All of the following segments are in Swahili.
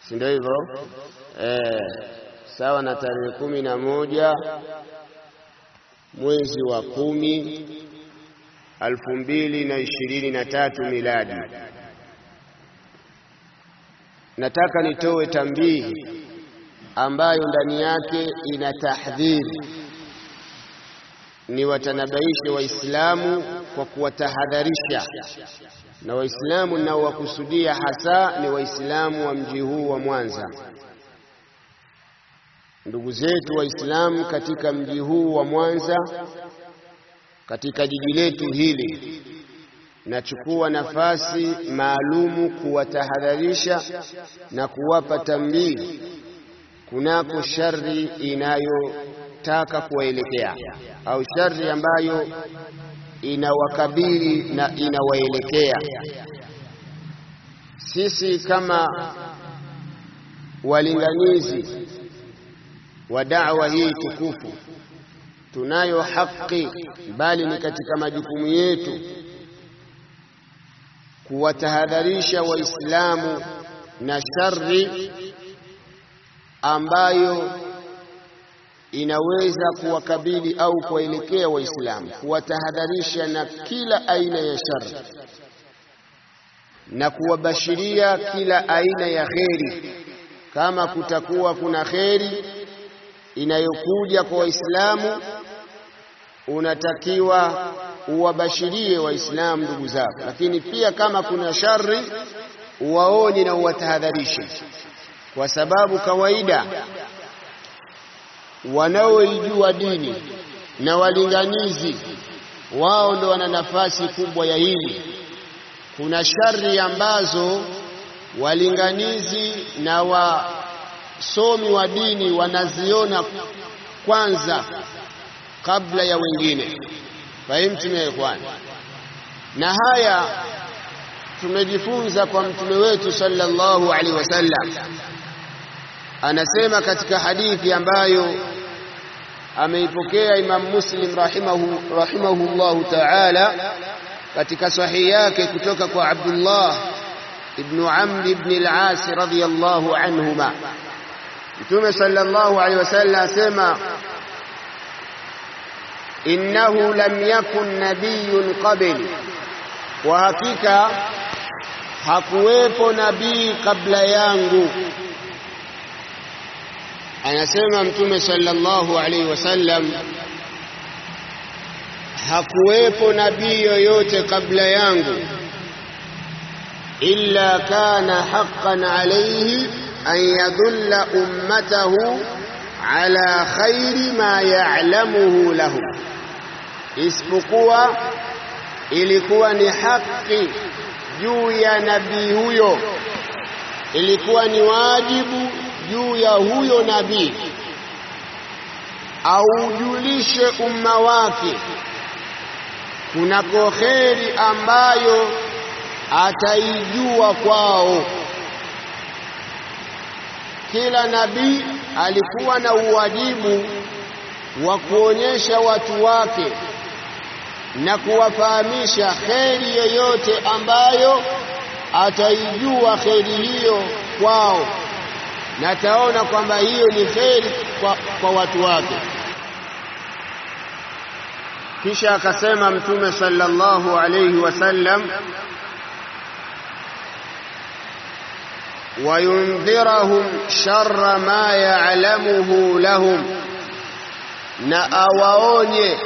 si ndio hivyo eh, sawa na tarehe kumi na moja mwezi wa kumi alfu mbili na ishirini na tatu miladi. Nataka nitoe tambihi ambayo ndani yake ina tahdhiri, ni watanabaishe Waislamu kwa kuwatahadharisha, na Waislamu ninaowakusudia hasa ni Waislamu wa mji huu wa Mwanza, ndugu zetu Waislamu katika mji huu wa Mwanza, katika jiji letu hili. Nachukua nafasi maalumu kuwatahadharisha na kuwapa tambihi kunako shari inayotaka kuwaelekea au shari ambayo inawakabili na inawaelekea. Sisi kama walinganizi wa da'wa hii tukufu tunayo haki, bali ni katika majukumu yetu kuwatahadharisha Waislamu na shari ambayo inaweza kuwakabili au kuwaelekea Waislamu, kuwatahadharisha na kila aina ya shari na kuwabashiria kila aina ya kheri. Kama kutakuwa kuna kheri inayokuja kwa Waislamu, unatakiwa uwabashirie Waislamu ndugu zako, lakini pia kama kuna shari uwaonye na uwatahadharishe, kwa sababu kawaida wanaoijua dini na walinganizi wao ndo wana nafasi kubwa ya hili. Kuna shari ambazo walinganizi na wasomi wa dini wanaziona kwanza kabla ya wengine. Fahimtume ikhwan, na haya tumejifunza kwa mtume wetu sallallahu alaihi wasallam. Anasema katika hadithi ambayo ameipokea Imam Muslim rahimahu rahimahullahu ta'ala katika sahihi yake kutoka kwa Abdullah ibn Amr ibn al-As radhiyallahu anhuma, Mtume sallallahu alaihi wasallam asema innahu lam yakun nabiyyun qabli, kwa hakika hakuwepo nabii kabla yangu. Anasema Mtume sallallahu alaihi wasallam, hakuwepo nabii yoyote kabla yangu, illa kana haqqan alayhi an yadulla ummatahu ala khairi ma ya'lamuhu lahum, isipokuwa ilikuwa ni haki juu ya nabii huyo, ilikuwa ni wajibu juu ya huyo nabii aujulishe umma wake kunako kheri ambayo ataijua kwao. Kila nabii alikuwa na uwajibu wa kuonyesha watu wake na kuwafahamisha kheri yoyote ambayo ataijua kheri hiyo kwao, na ataona kwamba hiyo ni kheri kwa, kwa watu wake. Kisha akasema Mtume sallallahu alayhi wasallam, wayundhirahum sharra ma ya'lamuhu lahum, na awaonye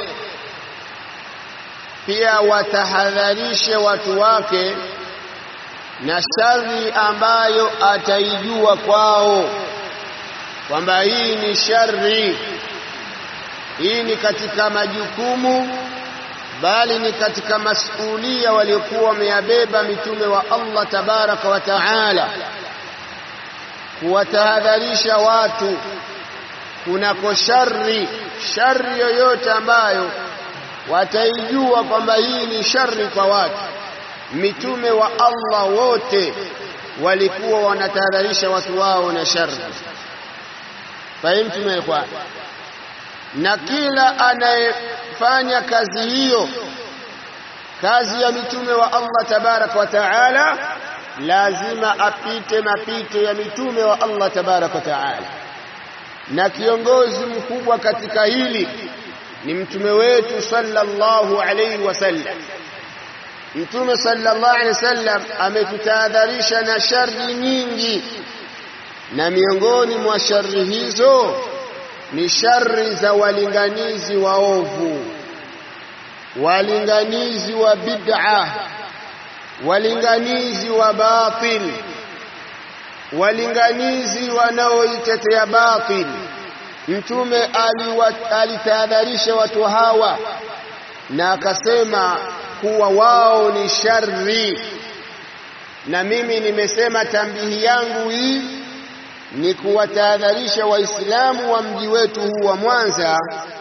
pia watahadharishe watu wake na shari ambayo ataijua kwao, kwamba hii ni shari, hii ni katika majukumu, bali ni katika masulia waliokuwa wameyabeba mitume wa Allah tabaraka wa taala, kuwatahadharisha watu kunako shari, shari yoyote ambayo wataijua kwamba hii ni shari kwa watu. Mitume wa Allah wote walikuwa wanatahadharisha watu wao na shari. Fahimtume ikhwan, na kila anayefanya kazi hiyo, kazi ya mitume wa Allah tabaraka wa taala, lazima apite mapito ya mitume wa Allah tabaraka wa taala, na kiongozi mkubwa katika hili ni mtume wetu sallallahu alayhi wasallam. Mtume sallallahu alayhi wasallam ametutahadharisha na shari nyingi, na miongoni mwa shari hizo ni shari za walinganizi waovu, walinganizi wa bid'a, walinganizi wa batil, walinganizi wanaoitetea batil. Mtume alitahadharisha watu hawa na akasema kuwa wao ni shari, na mimi nimesema tambihi yangu hii ni kuwatahadharisha Waislamu wa mji wetu huu wa Mwanza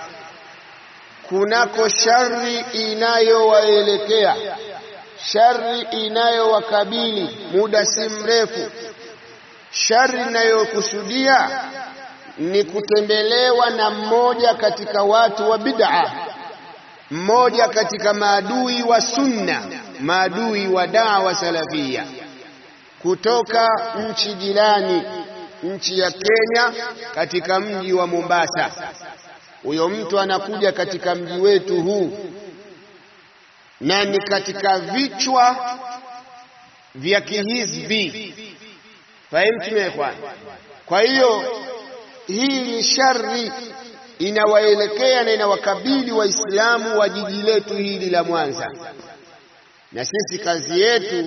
kunako shari inayowaelekea, shari inayowakabili muda si mrefu. Shari inayokusudia ni kutembelewa na mmoja katika watu wa bid'a, mmoja katika maadui wa sunna, maadui wa dawa salafia kutoka nchi jirani nchi ya Kenya katika mji wa Mombasa. Huyo mtu anakuja katika mji wetu huu na ni katika vichwa vya kihizbi. Fahimu ikhwan? Kwa hiyo hii ni shari inawaelekea na inawakabili Waislamu wa jiji letu hili la Mwanza, na sisi kazi yetu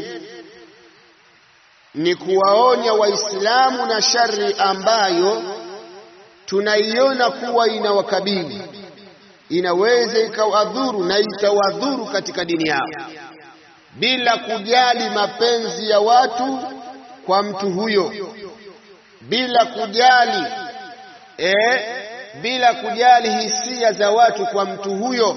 ni kuwaonya Waislamu na shari ambayo tunaiona kuwa inawakabili, inaweza ikawadhuru na itawadhuru katika dini yao, bila kujali mapenzi ya watu kwa mtu huyo, bila kujali eh, bila kujali hisia za watu kwa mtu huyo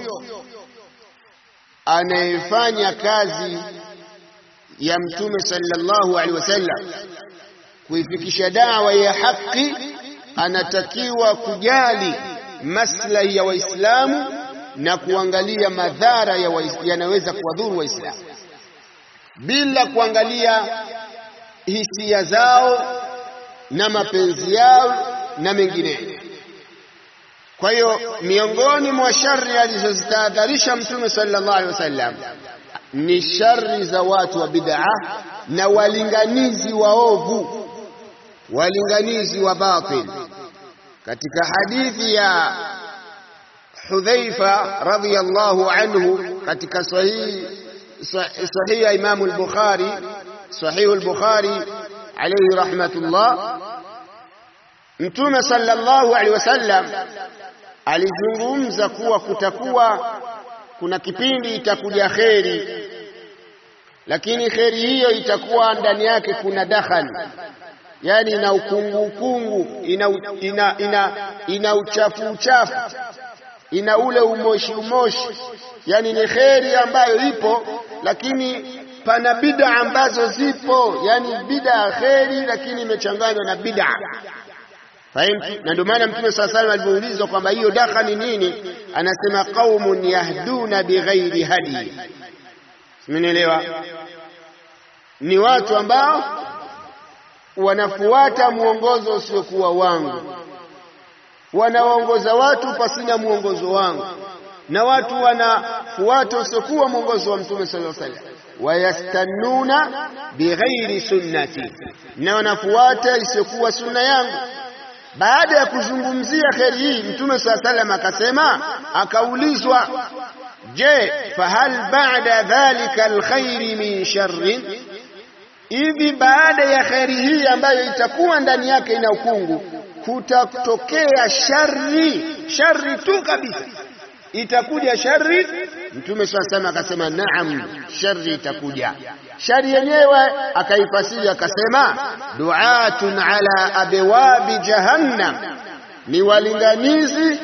anayefanya kazi ya Mtume sallallahu alaihi wasallam kuifikisha dawa ya haki, anatakiwa kujali maslahi ya Waislamu na kuangalia madhara yanaweza kuwadhuru Waislamu bila kuangalia hisia zao na mapenzi yao na mengineyo. Kwa hiyo miongoni mwa shari alizozitahadharisha Mtume sallallahu alaihi wasallam ni shari za watu wa bid'a na walinganizi waovu, walinganizi wa batil. Katika hadithi ya Hudhaifa radhiyallahu anhu katika sahihi sahihi ya Imamu al-Bukhari, sahihu al-Bukhari alayhi rahmatullah, Mtume sallallahu alaihi wasallam alizungumza kuwa kutakuwa kuna kipindi itakuja kheri, lakini kheri hiyo itakuwa ndani yake kuna dakhani, yani ina ukungu ukungu, ina, ina, ina, ina uchafu uchafu, ina ule umoshi umoshi, yani ni kheri ambayo ipo, lakini pana bid'a ambazo zipo, yani bid'a kheri, lakini imechanganywa na bid'a Fahimu? Na ndio maana Mtume saa salam alipoulizwa kwamba hiyo dakha ni nini, anasema qaumun yahduna bighairi hadi. Simenielewa? Ni watu ambao wanafuata mwongozo usiokuwa wangu, wanawaongoza watu pasina mwongozo wangu, na watu wanafuata usiokuwa mwongozo wa Mtume sallallahu alaihi wasallam wayastannuna bighairi sunnati, na wanafuata isiyokuwa sunna yangu. Baada ya kuzungumzia kheri hii, Mtume saa salam akasema, akaulizwa, je, fahal ba'da dhalika alkhairi min sharrin, hivi baada ya kheri hii ambayo itakuwa ndani yake ina ukungu, kutatokea shari, shari tu kabisa, itakuja shari? Mtume saa salam akasema, naam, shari itakuja. Shari yenyewe akaifasiri akasema, duatun ala abwabi jahannam, ni walinganizi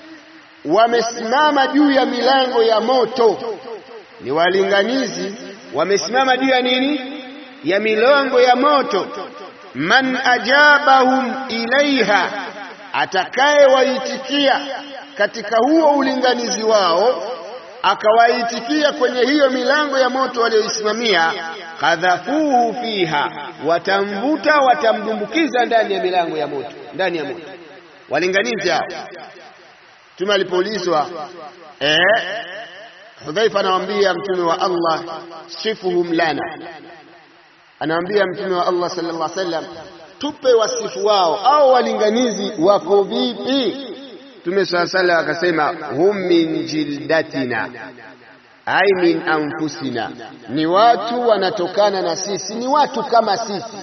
wamesimama juu ya milango ya moto. Ni walinganizi wamesimama juu ya nini? Ya milango ya moto. Man ajabahum ilaiha, atakayewaitikia katika huo ulinganizi wao akawaitikia kwenye hiyo milango ya moto walioisimamia, qadhafuhu fiha, watamvuta watamdumbukiza ndani ya milango ya moto, ndani ya moto. Walinganizi hao. Mtume alipoulizwa eh, Hudhaifa anamwambia mtume wa Allah, sifuhum lana, anamwambia mtume wa Allah sallallahu alaihi wasallam, tupe wasifu wao au walinganizi wako vipi? Mtume sallallahu alaihi wasallam akasema, hum min jildatina ai min anfusina, ni watu wanatokana na sisi, ni watu kama sisi.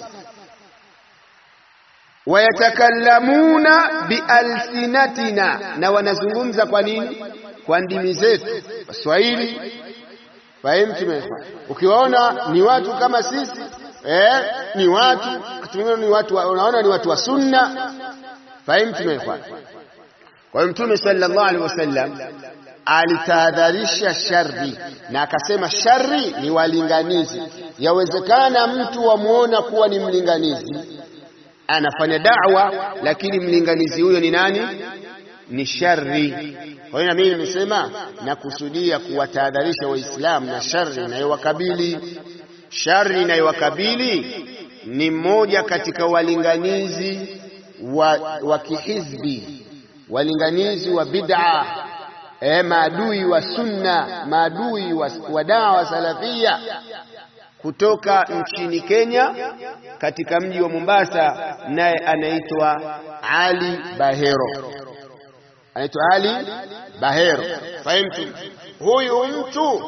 Wayatakallamuna bialsinatina, na wanazungumza kwa nini? Kwa ndimi zetu, Waswahili. Fahimu? Ukiwaona ni watu kama sisi eh, ni watu ni watu, unaona ni watu wa sunna. Fahimu? Kwa hiyo Mtume sallallahu alaihi wasallam alitahadharisha shari na akasema shari ni walinganizi. Yawezekana mtu wamuona kuwa ni mlinganizi anafanya da'wa, lakini mlinganizi huyo ni nani? Ni shari. Kwa hiyo na mimi nimesema nakusudia kuwatahadharisha Waislamu na shari inayowakabili. Shari inayowakabili ni mmoja katika walinganizi wa, wa kihizbi, walinganizi wa bid'a E, maadui wa sunna, maadui wa, wa dawa salafia kutoka nchini Kenya katika mji wa Mombasa, naye anaitwa Ali Bahero, anaitwa Ali Bahero. Fahimtu? Huyu mtu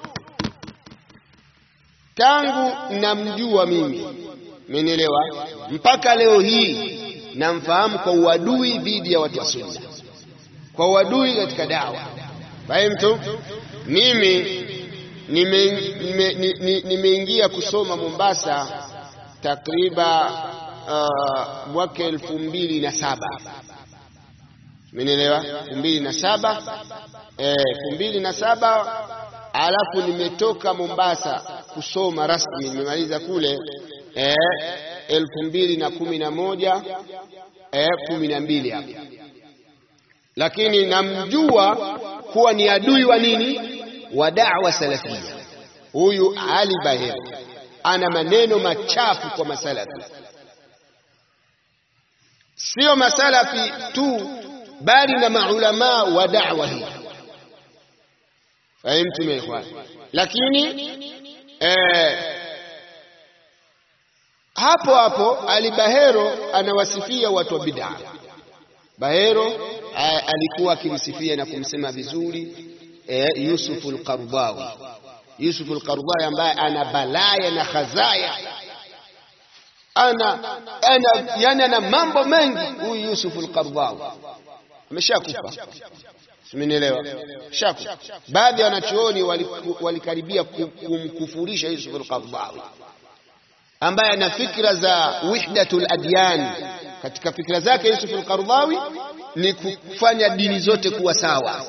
tangu namjua mimi, mmenielewa, mpaka leo hii namfahamu kwa uadui dhidi ya watu wa sunna kwa uadui katika dawa. Fahimtu? Mimi nimeingia nime, nime kusoma Mombasa takriban uh, mwaka elfu mbili na saba umenielewa? elfu mbili na saba elfu mbili na saba alafu nimetoka Mombasa kusoma rasmi, nimemaliza kule eh, elfu mbili na kumi na moja eh, kumi na mbili hapo lakini namjua kuwa ni adui wa nini, wa da'wa salafia. Huyu Ali Bahero ana maneno machafu kwa masalafi, sio masalafi tu, bali na maulamaa wa da'wa hii. Fahimtum ya ikhwan? Lakini eh, hapo hapo Ali Bahero anawasifia watu wa bid'a. Bahero alikuwa akimsifia na kumsema vizuri eh, Yusuf al-Qardawi. Yusuf al-Qardawi ambaye ana balaya na khazaya, ana ana yani ana mambo mengi. Huyu Yusuf al-Qardawi ameshakufa, simenielewa, shakufa. Baadhi ya wanachuoni walikaribia kumkufurisha Yusuf al-Qardawi ambaye ana fikra za wahdatul adyan. Katika fikra zake Yusuf al-Qardawi ni kufanya dini zote kuwa sawa.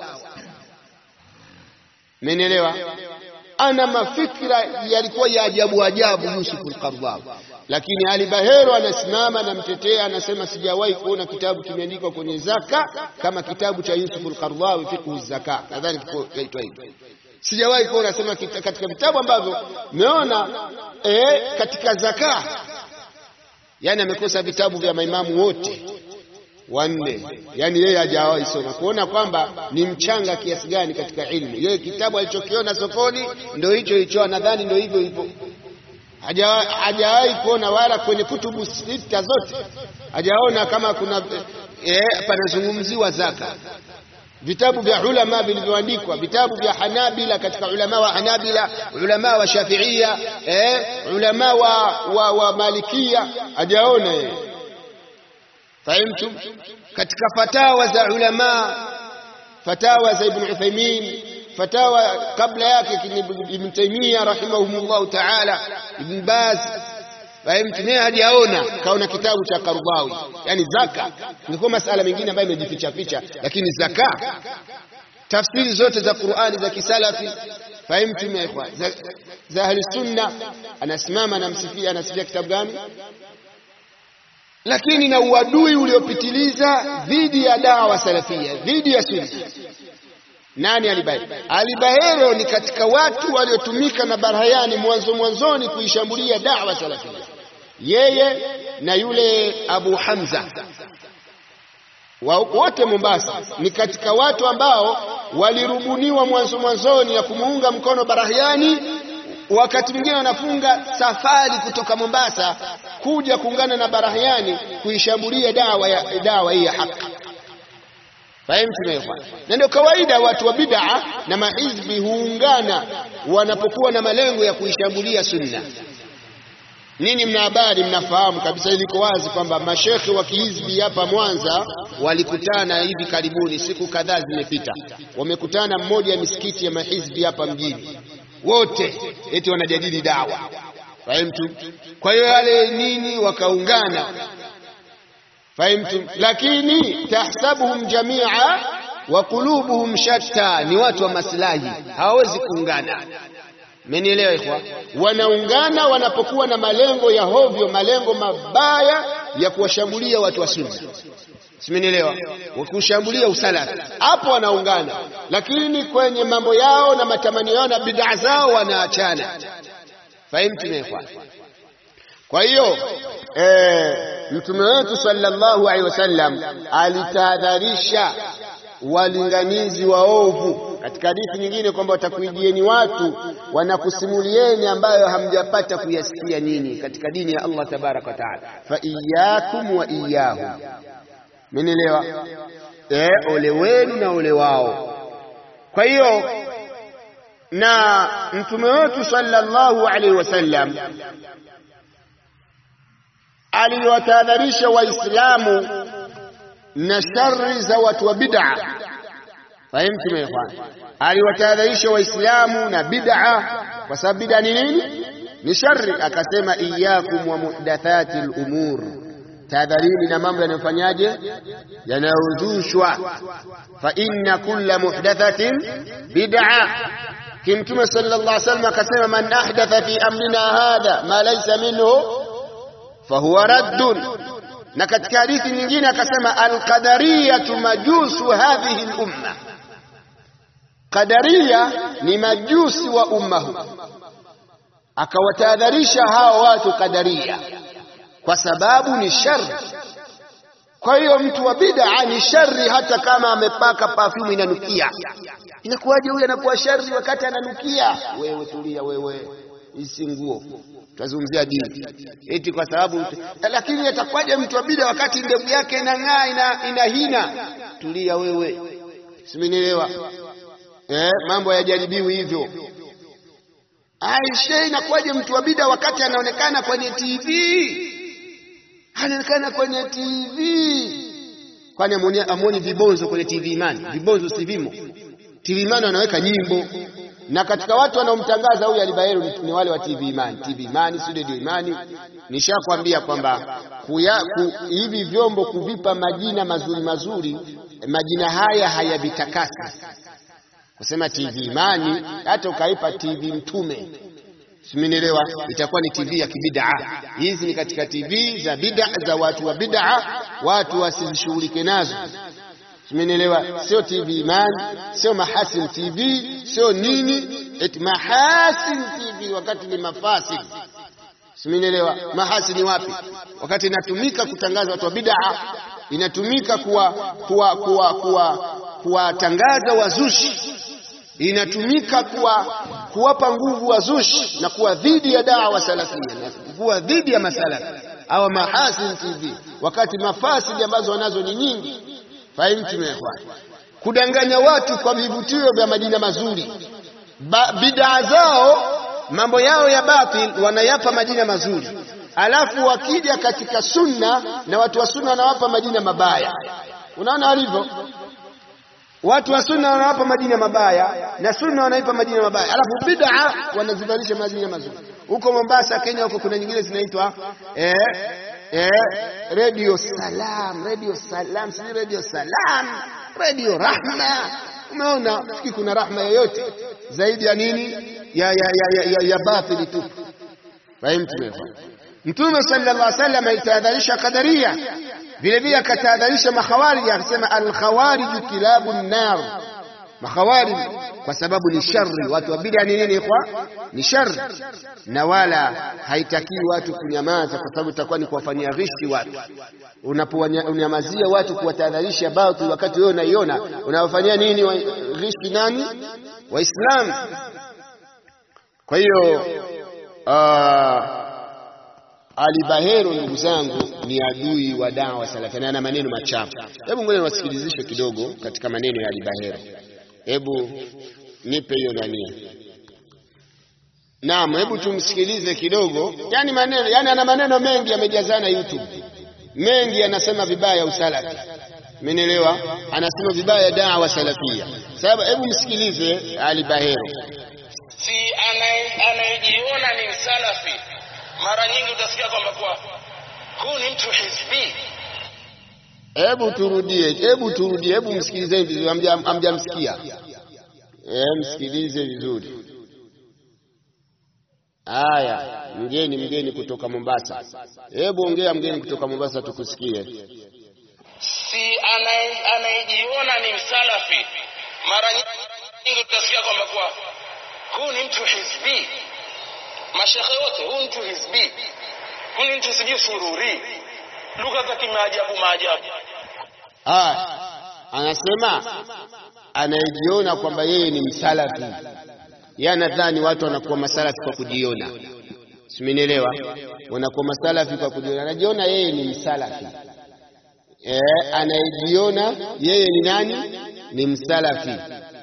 Menelewa, ana mafikra yalikuwa ya ajabu ajabu Yusuf al-Qardawi, lakini Ali Bahero anasimama anamtetea, anasema sijawahi kuona kitabu kimeandikwa kwenye zaka kama kitabu cha Yusuf al-Qardawi fiqhu zaka, nadhani kinaitwa hivyo. Sijawahi kuona, anasema katika vitabu ambavyo meona eh, katika zaka, yani amekosa vitabu vya maimamu wote wanne yani yeye hajawahi soma kuona kwamba ni mchanga kiasi gani katika ilmu. Yeye kitabu alichokiona sokoni ndio hicho hicho, nadhani ndio hivyo hivyo, hajawahi kuona wala kwenye kutubu sita zote hajaona kama kuna eh, panazungumziwa zaka. Vitabu vya ulama vilivyoandikwa, vitabu vya Hanabila, katika ulama wa Hanabila, ulama wa Shafiia, eh, ulama wa, wa, wa Malikia hajaona yeye Fahimtum? Katika fatawa za ulama, fatawa za Ibn Uthaymeen, fatawa kabla yake Ibn Taymiyyah rahimahumullahu ta'ala, Ibn Baz, fahimtum? Yeye hajaona, kaona kitabu cha Qardawi, yani zaka. Ingekuwa masala mengine ambayo imejificha ficha, lakini zaka, tafsiri zote za Qur'ani za kisalafi, fahimtum ya ikhwan, za, za ahli sunna, anasimama anamsifia, anasifia kitabu gani? lakini na uadui uliopitiliza dhidi ya dawa salafia, dhidi ya sunna. Nani Alibahero? Alibahero ni katika watu waliotumika na Barhayani mwanzo mwanzoni kuishambulia da'wa salafia, yeye na yule Abu Hamza wote Mombasa ni katika watu ambao walirubuniwa mwanzo mwanzoni na kumuunga mkono Barahiani. Wakati mwingine wanafunga safari kutoka Mombasa kuja kuungana na Barahiani kuishambulia dawa ya dawa hii ya haki. Fahimu tumeelewana? Na ndio kawaida watu wa bid'a na mahizbi huungana wanapokuwa na malengo ya kuishambulia sunna. Ninyi mna habari, mnafahamu kabisa, iliko wazi kwamba mashekhe wa kihizbi hapa Mwanza walikutana hivi karibuni, siku kadhaa zimepita, wamekutana mmoja ya misikiti ya mahizbi hapa mjini, wote eti wanajadili dawa. Fahimtu? Kwa hiyo yale nini, wakaungana. Fahimtu? Lakini tahsabuhum jamia wa qulubuhum shatta, ni watu wa maslahi, hawawezi kuungana. Mmenielewa ikhwa? Wanaungana wanapokuwa na malengo ya hovyo, malengo mabaya ya kuwashambulia watu wa sunna. Simenielewa? Kushambulia usalafi, hapo wanaungana, lakini kwenye mambo yao na matamanio yao na bid'a zao wanaachana. Fahimtu ikhwa? Kwa hiyo eh, mtume wetu sallallahu alaihi wasallam alitahadharisha walinganizi waovu katika hadithi nyingine kwamba watakuijieni watu wanakusimulieni ambayo hamjapata kuyasikia nini katika dini ya Allah tabaraka wa taala, fa iyyakum wa iyyahum. Mmenielewa? Eh, ole wenu na ole wao. Kwa hiyo na mtume wetu sallallahu alaihi wasallam aliwatahadharisha Waislamu na shari za watu wa bid'a. Fahimtu ikhwan? Aliwatahadharisha Waislamu na bid'a, kwa sababu bid'a ni nini? Ni shari. Akasema iyyakum wa muhdathati al-umur, tahadharini na mambo yanayofanyaje, yanayozushwa. Fa inna kulla muhdathatin bid'a. Kimtume sallallahu alaihi wasallam akasema, man ahdatha fi amrina hadha ma laysa minhu fahuwa raddun na katika hadithi nyingine akasema alqadariyatu majusu hadhihi lumma, qadaria ni majusi wa umma huu. Akawatahadharisha hawa watu qadaria kwa sababu ni shari. Kwa hiyo mtu wa bid'a ni shari, hata kama amepaka perfume inanukia. Inakuwaje huyu anakuwa shari wakati ananukia? Wewe tulia, wewe isi nguo Tunazungumzia dini eti kwa sababu, lakini atakwaje mtu wa bid'a wakati ndevu yake inang'aa ina, ina hina? Tulia wewe, simenielewa eh? Mambo hayajaribiwi hivyo. Aisha, inakuwaje mtu wa bid'a wakati anaonekana kwenye TV, anaonekana kwenye TV? Kwani amuoni vibonzo kwenye TV Imani? Vibonzo si vimo TV Imani, wanaweka nyimbo na katika watu wanaomtangaza huyu Alibaheru ni wale wa TV Imani, TV Imani, si Radio Imani. Nishakwambia kwamba hivi vyombo kuvipa majina mazuri mazuri, majina haya hayavitakasi. Kusema TV Imani, hata ukaipa TV Mtume, simenielewa, itakuwa ni TV ya kibid'a. Hizi ni katika TV za bid'a za watu wa bid'a, watu wasishughulike nazo. Simenielewa? Sio TV Imani, sio Mahasin TV, sio nini eti Mahasin TV wakati ni mafasid. Simenielewa? Mahasini wapi? Wakati inatumika kutangaza watu wa bid'a, inatumika kuwa kuwa kuwa kuwa kuwatangaza wazushi, inatumika kuwa kuwapa nguvu wazushi na kuwa dhidi ya dawa salafia na kuwa dhidi ya masalafi au Mahasin TV, wakati mafasidi ambazo wanazo ni nyingi. Fahimtu ikhwan, kudanganya watu kwa vivutio vya majina mazuri. Bidaa zao mambo yao ya batil wanayapa majina mazuri, alafu wakija katika sunna na watu wa sunna wanawapa majina mabaya. Unaona walivyo watu wa sunna wanawapa majina mabaya na sunna wanaipa majina mabaya, alafu bid'a wanazivalisha majina mazuri. Huko Mombasa, Kenya, huko kuna nyingine zinaitwa eh, eh, Radio Salam, Radio Salam, si Radio Salam, Radio Rahma. Umeona, fikiri kuna rahma yoyote zaidi ya nini? Ya, ya, ya, ya, ya batili tu. Fahimtu? Mtume sallallahu alaihi wasallam alitahadharisha Qadaria, vile vile akatahadharisha makhawarij, akasema alkhawariju kilabu nar, makhawarij kwa sababu ni shari. Watu wa bid'a ni nini? Kwa ni shari, na wala haitakii watu kunyamaza, kwa sababu itakuwa ni kuwafanyia ghishi watu. Unaponyamazia watu kuwatahadharisha batil, wakati wewe unaiona, unawafanyia nini? Ghishi nani? Waislamu. Kwa hiyo Ali Bahero ndugu zangu ni adui wa dawa salafi na ana maneno machafu. Hebu ngoja niwasikilizishe kidogo katika maneno ya Ali Bahero. Hebu nipe hiyo nani. Naam, hebu tumsikilize kidogo. Yaani maneno, yani ana maneno mengi yamejazana YouTube. Mengi anasema vibaya usalafi. Umenielewa? Anasema vibaya dawa salafia. Sababu hebu msikilize Ali Bahero. Si anayejiona ni msalafi mara nyingi utasikia kwamba kwa huu ni mtu hizbi. Hebu turudie, hebu turudie, hebu msikilize vizuri, hamjamsikia. Eh, msikilize vizuri. Haya, mgeni mgeni kutoka Mombasa, hebu ongea mgeni kutoka Mombasa tukusikie. Si anayejiona ni msalafi, mara nyingi utasikia kwamba kwa huu ni mtu hizbi mashekhe wote, huu mtu hizbi, huu ni mtu sijui sururi, lugha za kimaajabu maajabu. Ah, anasema anayejiona kwamba yeye ni msalafi, yeye anadhani watu wanakuwa masalafi kwa kujiona, simenielewa? Wanakuwa masalafi kwa kujiona, anajiona yeye ni msalafi. Eh, anayejiona yeye ni nani? Ni msalafi.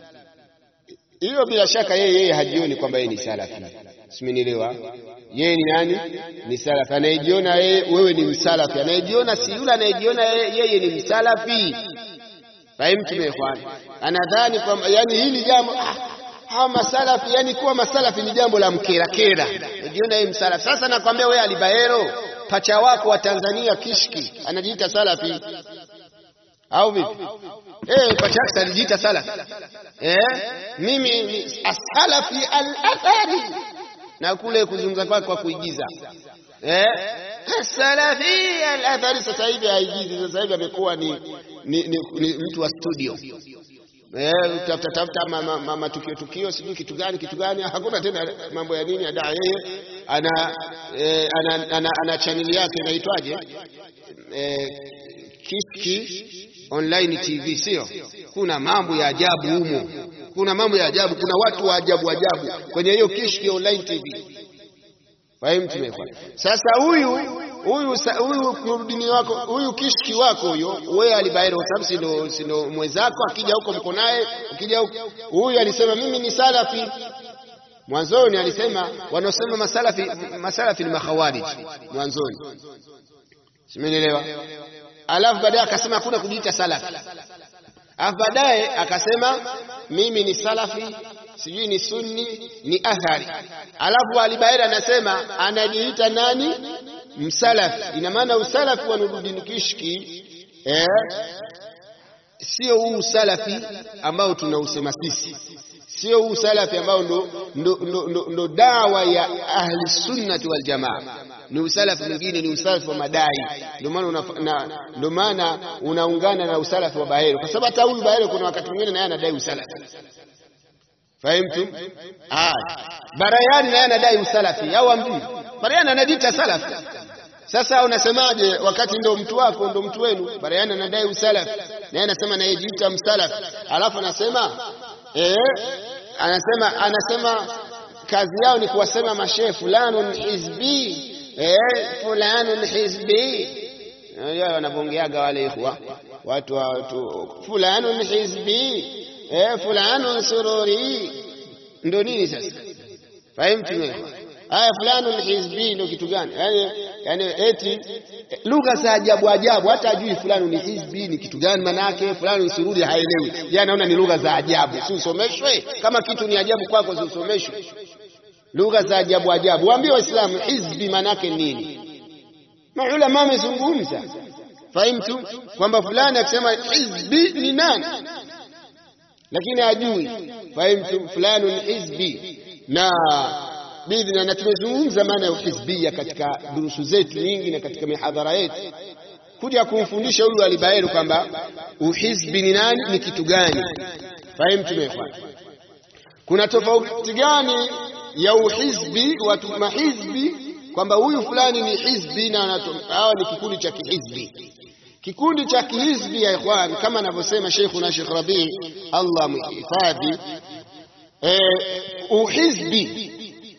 Hiyo bila shaka yeye yeye hajioni kwamba yeye ni salafi simenielewa yeye ni nani ni salafi anayejiona yeye wewe ni msalafi anayejiona si yule anayejiona yeye ni msalafi fahimu tumekwani anadhani kwamba yani hili jambo ah, hawa masalafi yani kuwa masalafi ni jambo la mkerakera anajiona yeye msalafi sasa nakwambia wewe alibaero pacha wako wa Tanzania kishki anajiita salafi au vipi eh pacha wako anajiita salafi eh mimi ni asalafi al-athari na kule kuzungumza kwake kwa kuigiza eh salafi al-athari sasa hivi haigizi sasa hivi amekuwa ni, ni, ni, ni mtu wa studio eh tafuta tafuta matukio tukio sijui kitu gani kitu gani hakuna tena mambo ya nini ada yeye ana, eh, ana, ana, ana chaneli yake inaitwaje eh, Kiki online TV sio kuna mambo ya ajabu humo kuna mambo ya ajabu kuna watu wa ajabu ajabu kwenye hiyo Kishki online TV fahimu tumekwa sasa huyu huyu huyu kurudini wako huyu kishki wako huyo wewe alibairo kwa sababu sino sino mwenzako akija huko mko naye ukija huko huyu alisema mimi ni salafi mwanzoni alisema wanaosema masalafi masalafi ni makhawarij mwanzoni simenielewa alafu baadaye akasema hakuna kujiita salafi alafu baadaye akasema mimi ni salafi sijui ni sunni ni athari alafu alibaira anasema anajiita nani msalafi ina maana usalafi wa Nuruddin Kishki eh, sio huu usalafi ambao tunausema sisi sio huu salafi ambao ndo, ndo, ndo, ndo, ndo dawa ya ahli sunnati wal jamaa ni usalafi mwingine ni usalafi wa madai ndio maana ndio maana unaungana na usalafi wa Bahero kwa sababu hata huyu Bahero kuna wakati mwingine naye anadai usalafi fahimtu ah Barayani naye anadai usalafi au amjui Barayani anajiita salafi sasa unasemaje wakati ndo mtu wako ndo mtu wenu Barayani anadai usalafi naye anasema nayejiita msalafi alafu anasema eh anasema anasema kazi yao ni kuwasema mashehe fulanun hizbi eh fulanun hizbi yao wanabongeaga wale ikhwa watu watu fulanun hizbi eh fulanun sururi ndo nini sasa fahimtu haya fulanun hizbi ndo kitu gani yani yani eti lugha za ajabu ajabu hata ajui fulani ni hizbi ni kitu gani manake fulani ni sururi haelewi yeye anaona ni lugha za ajabu si usomeshwe kama kitu ni ajabu kwako si usomeshwe lugha za ajabu ajabu waambie waislamu hizbi manake nini maulama wamezungumza fahimtu kwamba fulani akisema hizbi ni nani lakini ajui fahimtu fulani hizbi na bidhna na tumezungumza maana ya uhizbia katika durusu zetu nyingi na katika mihadhara yetu kuja kumfundisha huyu alibairi kwamba uhizbi ni nani ni kitu gani fahimu tumefuata kuna tofauti gani ya uhizbi watu mahizbi kwamba huyu fulani ni hizbi na hawa ni kikundi cha kihizbi kikundi cha kihizbi ya ikhwan kama anavyosema Sheikhuna Sheikh Rabi Allah muhifadhi eh, uhizbi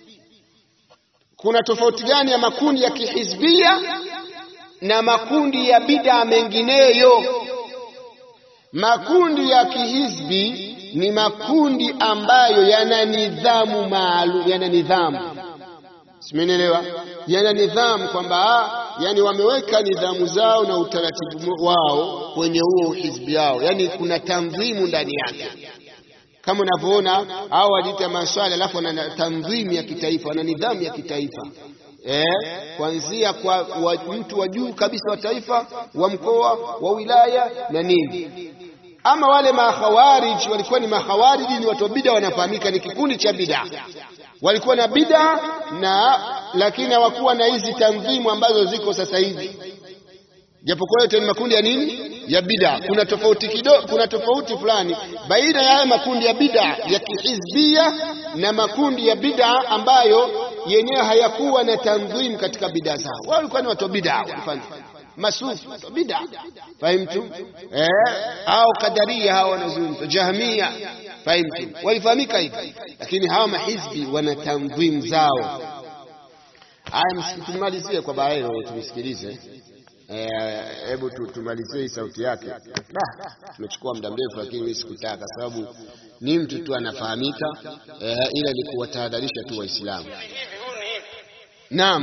kuna tofauti gani ya makundi ya kihizbia na makundi ya bid'a mengineyo makundi ya kihizbi ni makundi ambayo yana nidhamu maalum yana nidhamu simenielewa yana nidhamu kwamba yani wameweka nidhamu zao na utaratibu wao kwenye huo hizbi yao yani kuna tanzimu ndani yake kama unavyoona hao wajiita maswali alafu wana tanzimu ya kitaifa wana nidhamu ya kitaifa eh, kuanzia kwa wa, mtu wa juu kabisa wa taifa wa mkoa wa wilaya na nini ama wale makhawarij walikuwa ni makhawariji ni watu wa bid'a wanafahamika ni kikundi cha bid'a walikuwa na bid'a na lakini hawakuwa na hizi tanzimu ambazo ziko sasa hivi japokuwa yote ni makundi ya nini ya bid'a kuna tofauti kidogo kuna tofauti fulani baina ya haya makundi ya bid'a ya kihizbia na makundi ya bid'a ambayo yenyewe hayakuwa na tanzimu katika bid'a zao wao walikuwa ni watu wa bid'a walifanya masufi bid'a fahimtu eh au kadaria hawa wanazungumza jahmia fahimtu walifahamika hivi lakini hawa mahizbi wana tanzim zao haya msitumalizie kwa baadaye tumsikilize hebu tu, tumalizie hii sauti yake tumechukua muda mrefu lakini mimi sikutaka sababu ni mtu tu anafahamika eh, ila ni kuwatahadharisha tu waislamu naam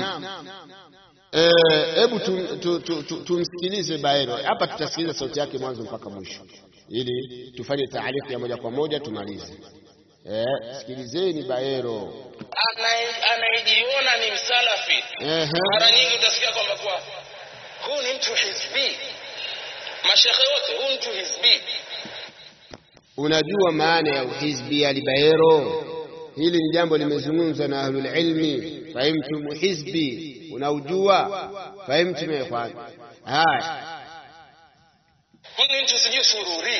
hebu tumsikilize Baero hapa, tutasikiliza sauti yake mwanzo mpaka mwisho, ili tufanye taarifu ya moja kwa moja tumalize. Eh, sikilizeni Baero. Anayejiona ni msalafi, mara nyingi utasikia kwamba kwa huu ni mtu hizbi, mashekhe wote, huu mtu hizbi. Unajua maana ya uhizbi alibaero? Hili ni jambo limezungumzwa na ahlul ilmi. Fahimtum hizbi unaujua fahimtum ya ikhwan haya huyu mtu sijui sururi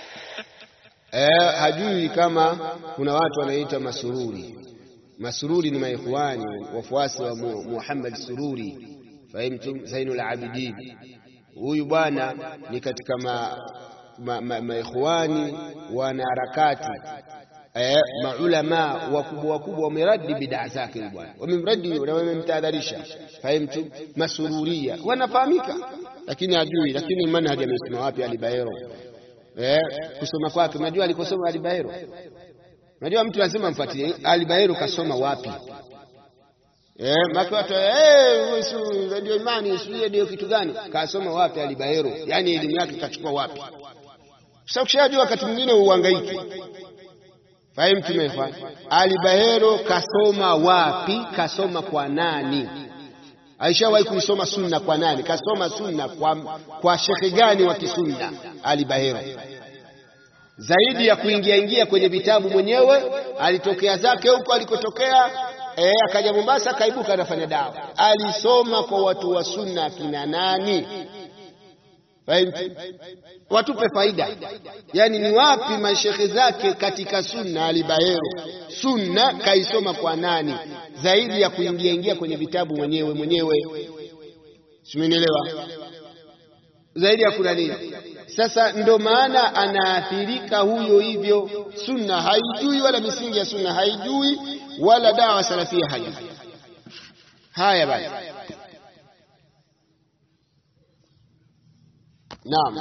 eh hajui kama kuna watu wanaita masururi masururi ni maikhwani wafuasi wa Muhammad Sururi fahimtum Zainul Abidin huyu bwana ni katika ma maikhwani ma, ma wana harakati eh, maulama wakubwa wakubwa wameradi bidaa zake bwana, wamemradi na wamemtahadharisha. Fahimtu masururia wanafahamika, lakini hajui. Lakini manhaji amesoma wapi? Alibaero eh, kusoma kwake, unajua alikosoma Alibaero. Unajua mtu lazima mfuatilie Alibaero kasoma wapi. Eh, maki watu eh, ndio imani sio ndio kitu gani? Kasoma wapi Alibaero? Yani elimu yake kachukua wapi? Sasa ukishajua wakati mwingine uhangaiki Fahimu tumefanya. Ali Bahero kasoma wapi? Kasoma kwa nani? Aishawahi kuisoma sunna kwa nani? Kasoma sunna kwa, kwa shekhe gani wa kisunna? Ali Bahero. Zaidi ya kuingia ingia kwenye vitabu mwenyewe, alitokea zake huko alikotokea, eh, akaja Mombasa, akaibuka anafanya dawa. Alisoma kwa watu wa sunna kina nani? Fahimtu? Watupe faida, yaani ni wapi mashekhe zake katika sunna. Alibaero sunna kaisoma kwa nani zaidi ya kuingia ingia kwenye vitabu mwenyewe mwenyewe, simenielewa? Zaidi ya kuna nini? Sasa ndo maana anaathirika huyo hivyo. Sunna haijui wala misingi ya sunna haijui wala dawa salafia haijui. Haya basi. Naam.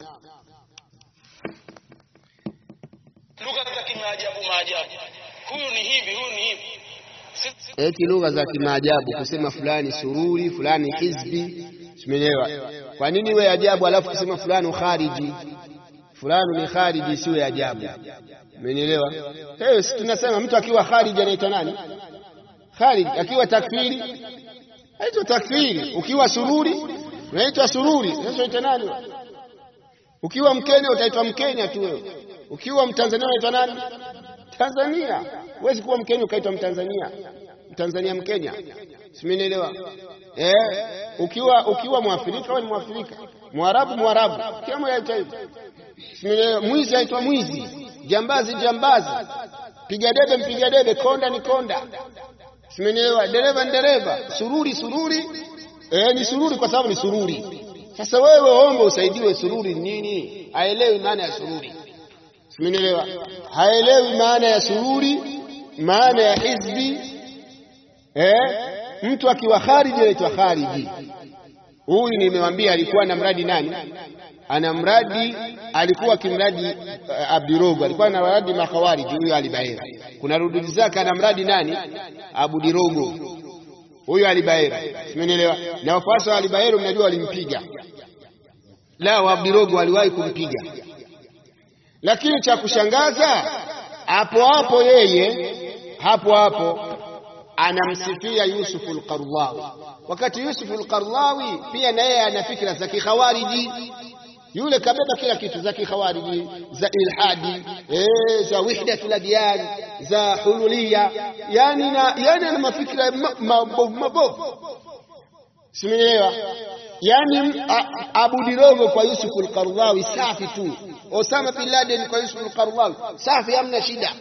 Lugha za kimaajabu maajabu. Huyu ni hivi, huyu ni hivi. Eti lugha za kimaajabu kusema fulani sururi, fulani hizbi, simeelewa. Kwa nini iwe ajabu alafu kusema fulani khariji? Fulani ni khariji siwe ajabu. Umenielewa? Eh, si tunasema mtu akiwa khariji anaitwa nani? Khariji. Akiwa takfiri anaitwa takfiri. Ukiwa sururi unaitwa sururi. Sasa unaitwa nani? Ukiwa Mkenya utaitwa Mkenya tu wewe. Ukiwa Mtanzania unaitwa nani? Tanzania. Huwezi kuwa Mkenya ukaitwa Mtanzania. Mtanzania Mkenya. Simenielewa? Eh, ukiwa ukiwa Mwafrika wewe ni Mwafrika. Mwarabu Mwarabu, kila mmoja aitwa hivyo. Simenielewa? Mwizi aitwa mwizi, jambazi jambazi, piga debe mpiga debe, konda ni konda. Simenielewa? Dereva ni dereva, sururi sururi, eh, ni sururi kwa sababu ni sururi. Sasa wewe omba usaidiwe, sururi ni nini? Haelewi maana ya sururi. Simenielewa? Haelewi maana ya sururi, maana ya hizbi. Eh, mtu akiwa khariji anaitwa khariji. Huyu nimewambia alikuwa na mradi nani? Ana mradi, alikuwa kimradi uh, Abdirogo, alikuwa na mradi makhawariji huyo Alibaera. Kuna rududi zake ana mradi nani? Abu Dirogo huyo Alibaera, simenielewa. Na wafuasi wa Alibaera mnajua walimpiga, la wa Abdirogo waliwahi kumpiga, lakini cha kushangaza hapo hapo yeye hapo hapo anamsifia Yusuf al-Qardawi, wakati Yusuf al-Qardawi pia na yeye ana fikra za kikhawariji. Yule kabeba kila kitu za kikhawariji, za ilhadi, eh, za wahdatul adyan, za hululia, yani na yani ana mafikra mabovu mabovu, simenielewa. Yani Abu Dirogo kwa Yusuf al-Qardawi safi tu, Osama bin Laden kwa Yusuf al-Qardawi safi, hamna shida.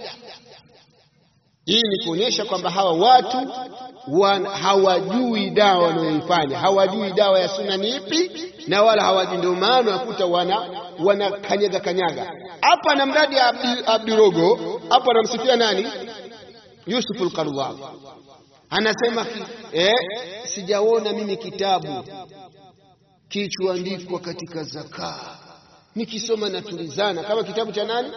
Hii ni kuonyesha kwamba hawa watu wan, hawajui dawa wanayoifanya, hawajui dawa ya sunna ni ipi, na wala hawajui. Ndio maana wakuta wana wana kanyaga kanyaga hapa na mradi ya Abdi, Abdirogo hapa anamsifia nani? Yusuf al-Qaradawi anasema eh, sijaona mimi kitabu kichoandikwa katika zakaa nikisoma natulizana kama kitabu cha nani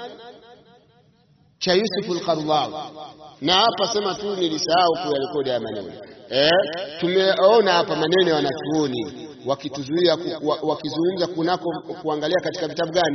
cha Yusuf al-Qaradawi na hapa sema tu nilisahau kuyarekodi haya maneno eh, tumeona hapa maneno ya wanachuoni wakituzuia wakizungumza kunako kuangalia katika vitabu gani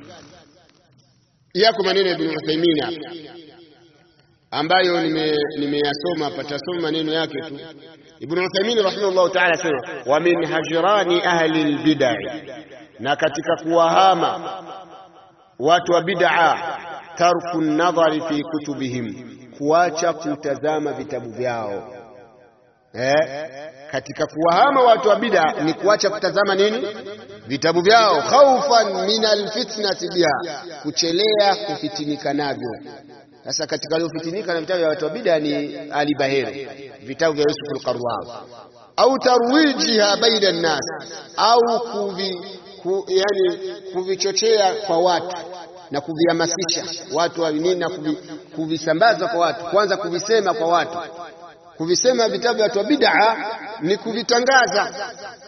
yako maneno ya Ibn Uthaymeen hapa ambayo nimeyasoma nime hapa, tasoma maneno yake tu. Ibn Uthaymeen rahimahullah ta'ala sema wa min hajrani ahli albid'ah, na katika kuwahama watu wa bid'a tarku nadhari fi kutubihim, kuacha kutazama vitabu vyao. Eh, katika kuwahama watu wa bid'a ni kuacha kutazama nini? Vitabu vyao, khaufan min alfitnati biha, kuchelea kufitinika navyo. Sasa katika waliofitinika na vitabu vya watu wa bid'a ni Ali Baheri, vitabu vya Yusuf al-Qaradawi, au tarwijiha baina nnas, au kuvi, ku, yani kuvichochea kwa watu na kuvihamasisha watu wa nini na kuvi, kuvisambaza kwa watu, kwanza kuvisema kwa watu. Kuvisema vitabu vya watu wa bid'a ni kuvitangaza.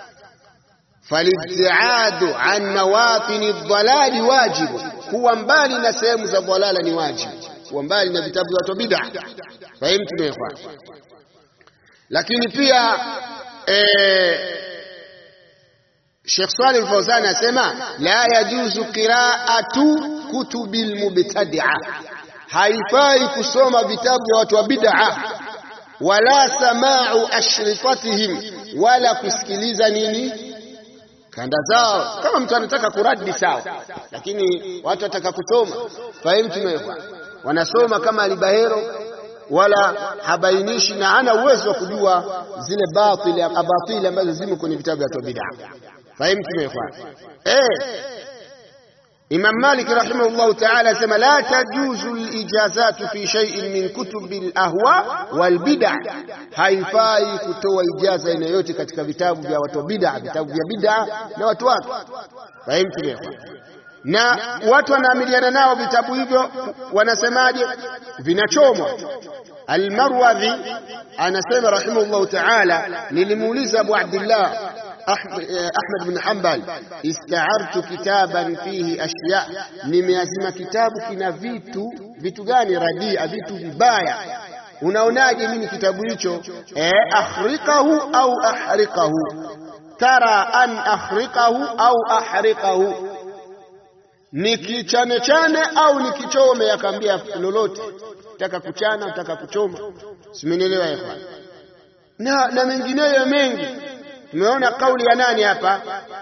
Falibtiadu an mawatini dhalali wajibu, kuwa mbali na sehemu za dhalala ni wajibu, kuwa mbali na vitabu vya watu wa bid'a. Fahimu tumeekwa. Lakini pia eh, Sheikh Saleh Al-Fawzan anasema la yajuzu qira'atu kutubil mubtadi'a, haifai kusoma vitabu vya watu wa bid'a, wala sama'u ashrifatihim, wala kusikiliza nini kanda zao. Kama mtu anataka kuradi sawa, lakini watu wataka kusoma, fahimu tumewekwa, wanasoma kama Alibahero wala habainishi na ana uwezo wa kujua zile batili abatili ambazo zimo kwenye vitabu vya bid'a. Fahimu tumekwa eh. Imam Malik rahimahullahu ta'ala asema la tajuzu al-ijazatu fi shay'in min kutubi al-ahwa wal bid'a, haifai kutoa ijaza aina yote katika vitabu vya watu bid'a, vitabu vya bid'a na watu wake. Fahimu tumekwa na watu wanaamiliana nao vitabu hivyo, wanasemaje? Vinachomwa. Almarwadhi anasema rahimahullahu ta'ala, nilimuuliza Abu Abdullah Ahmad bin Hanbal, istaartu kitaban fihi ashya, nimeazima kitabu kina vitu. Vitu gani? Radia, vitu vibaya. Unaonaje mimi kitabu hicho? Eh, akhriqahu au ahriqahu, tara an akhriqahu au ahriqahu nikichane chane au nikichome? Akaambia lolote, taka kuchana, taka kuchoma, simenielewa ikhwan, na na mengineyo mengi. Tumeona kauli ya nani hapa?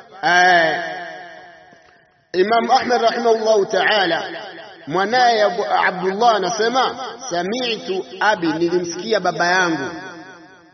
Imam Ahmad rahimahullahu ta'ala, mwanaye Abdullah anasema sami'tu abi, nilimsikia baba yangu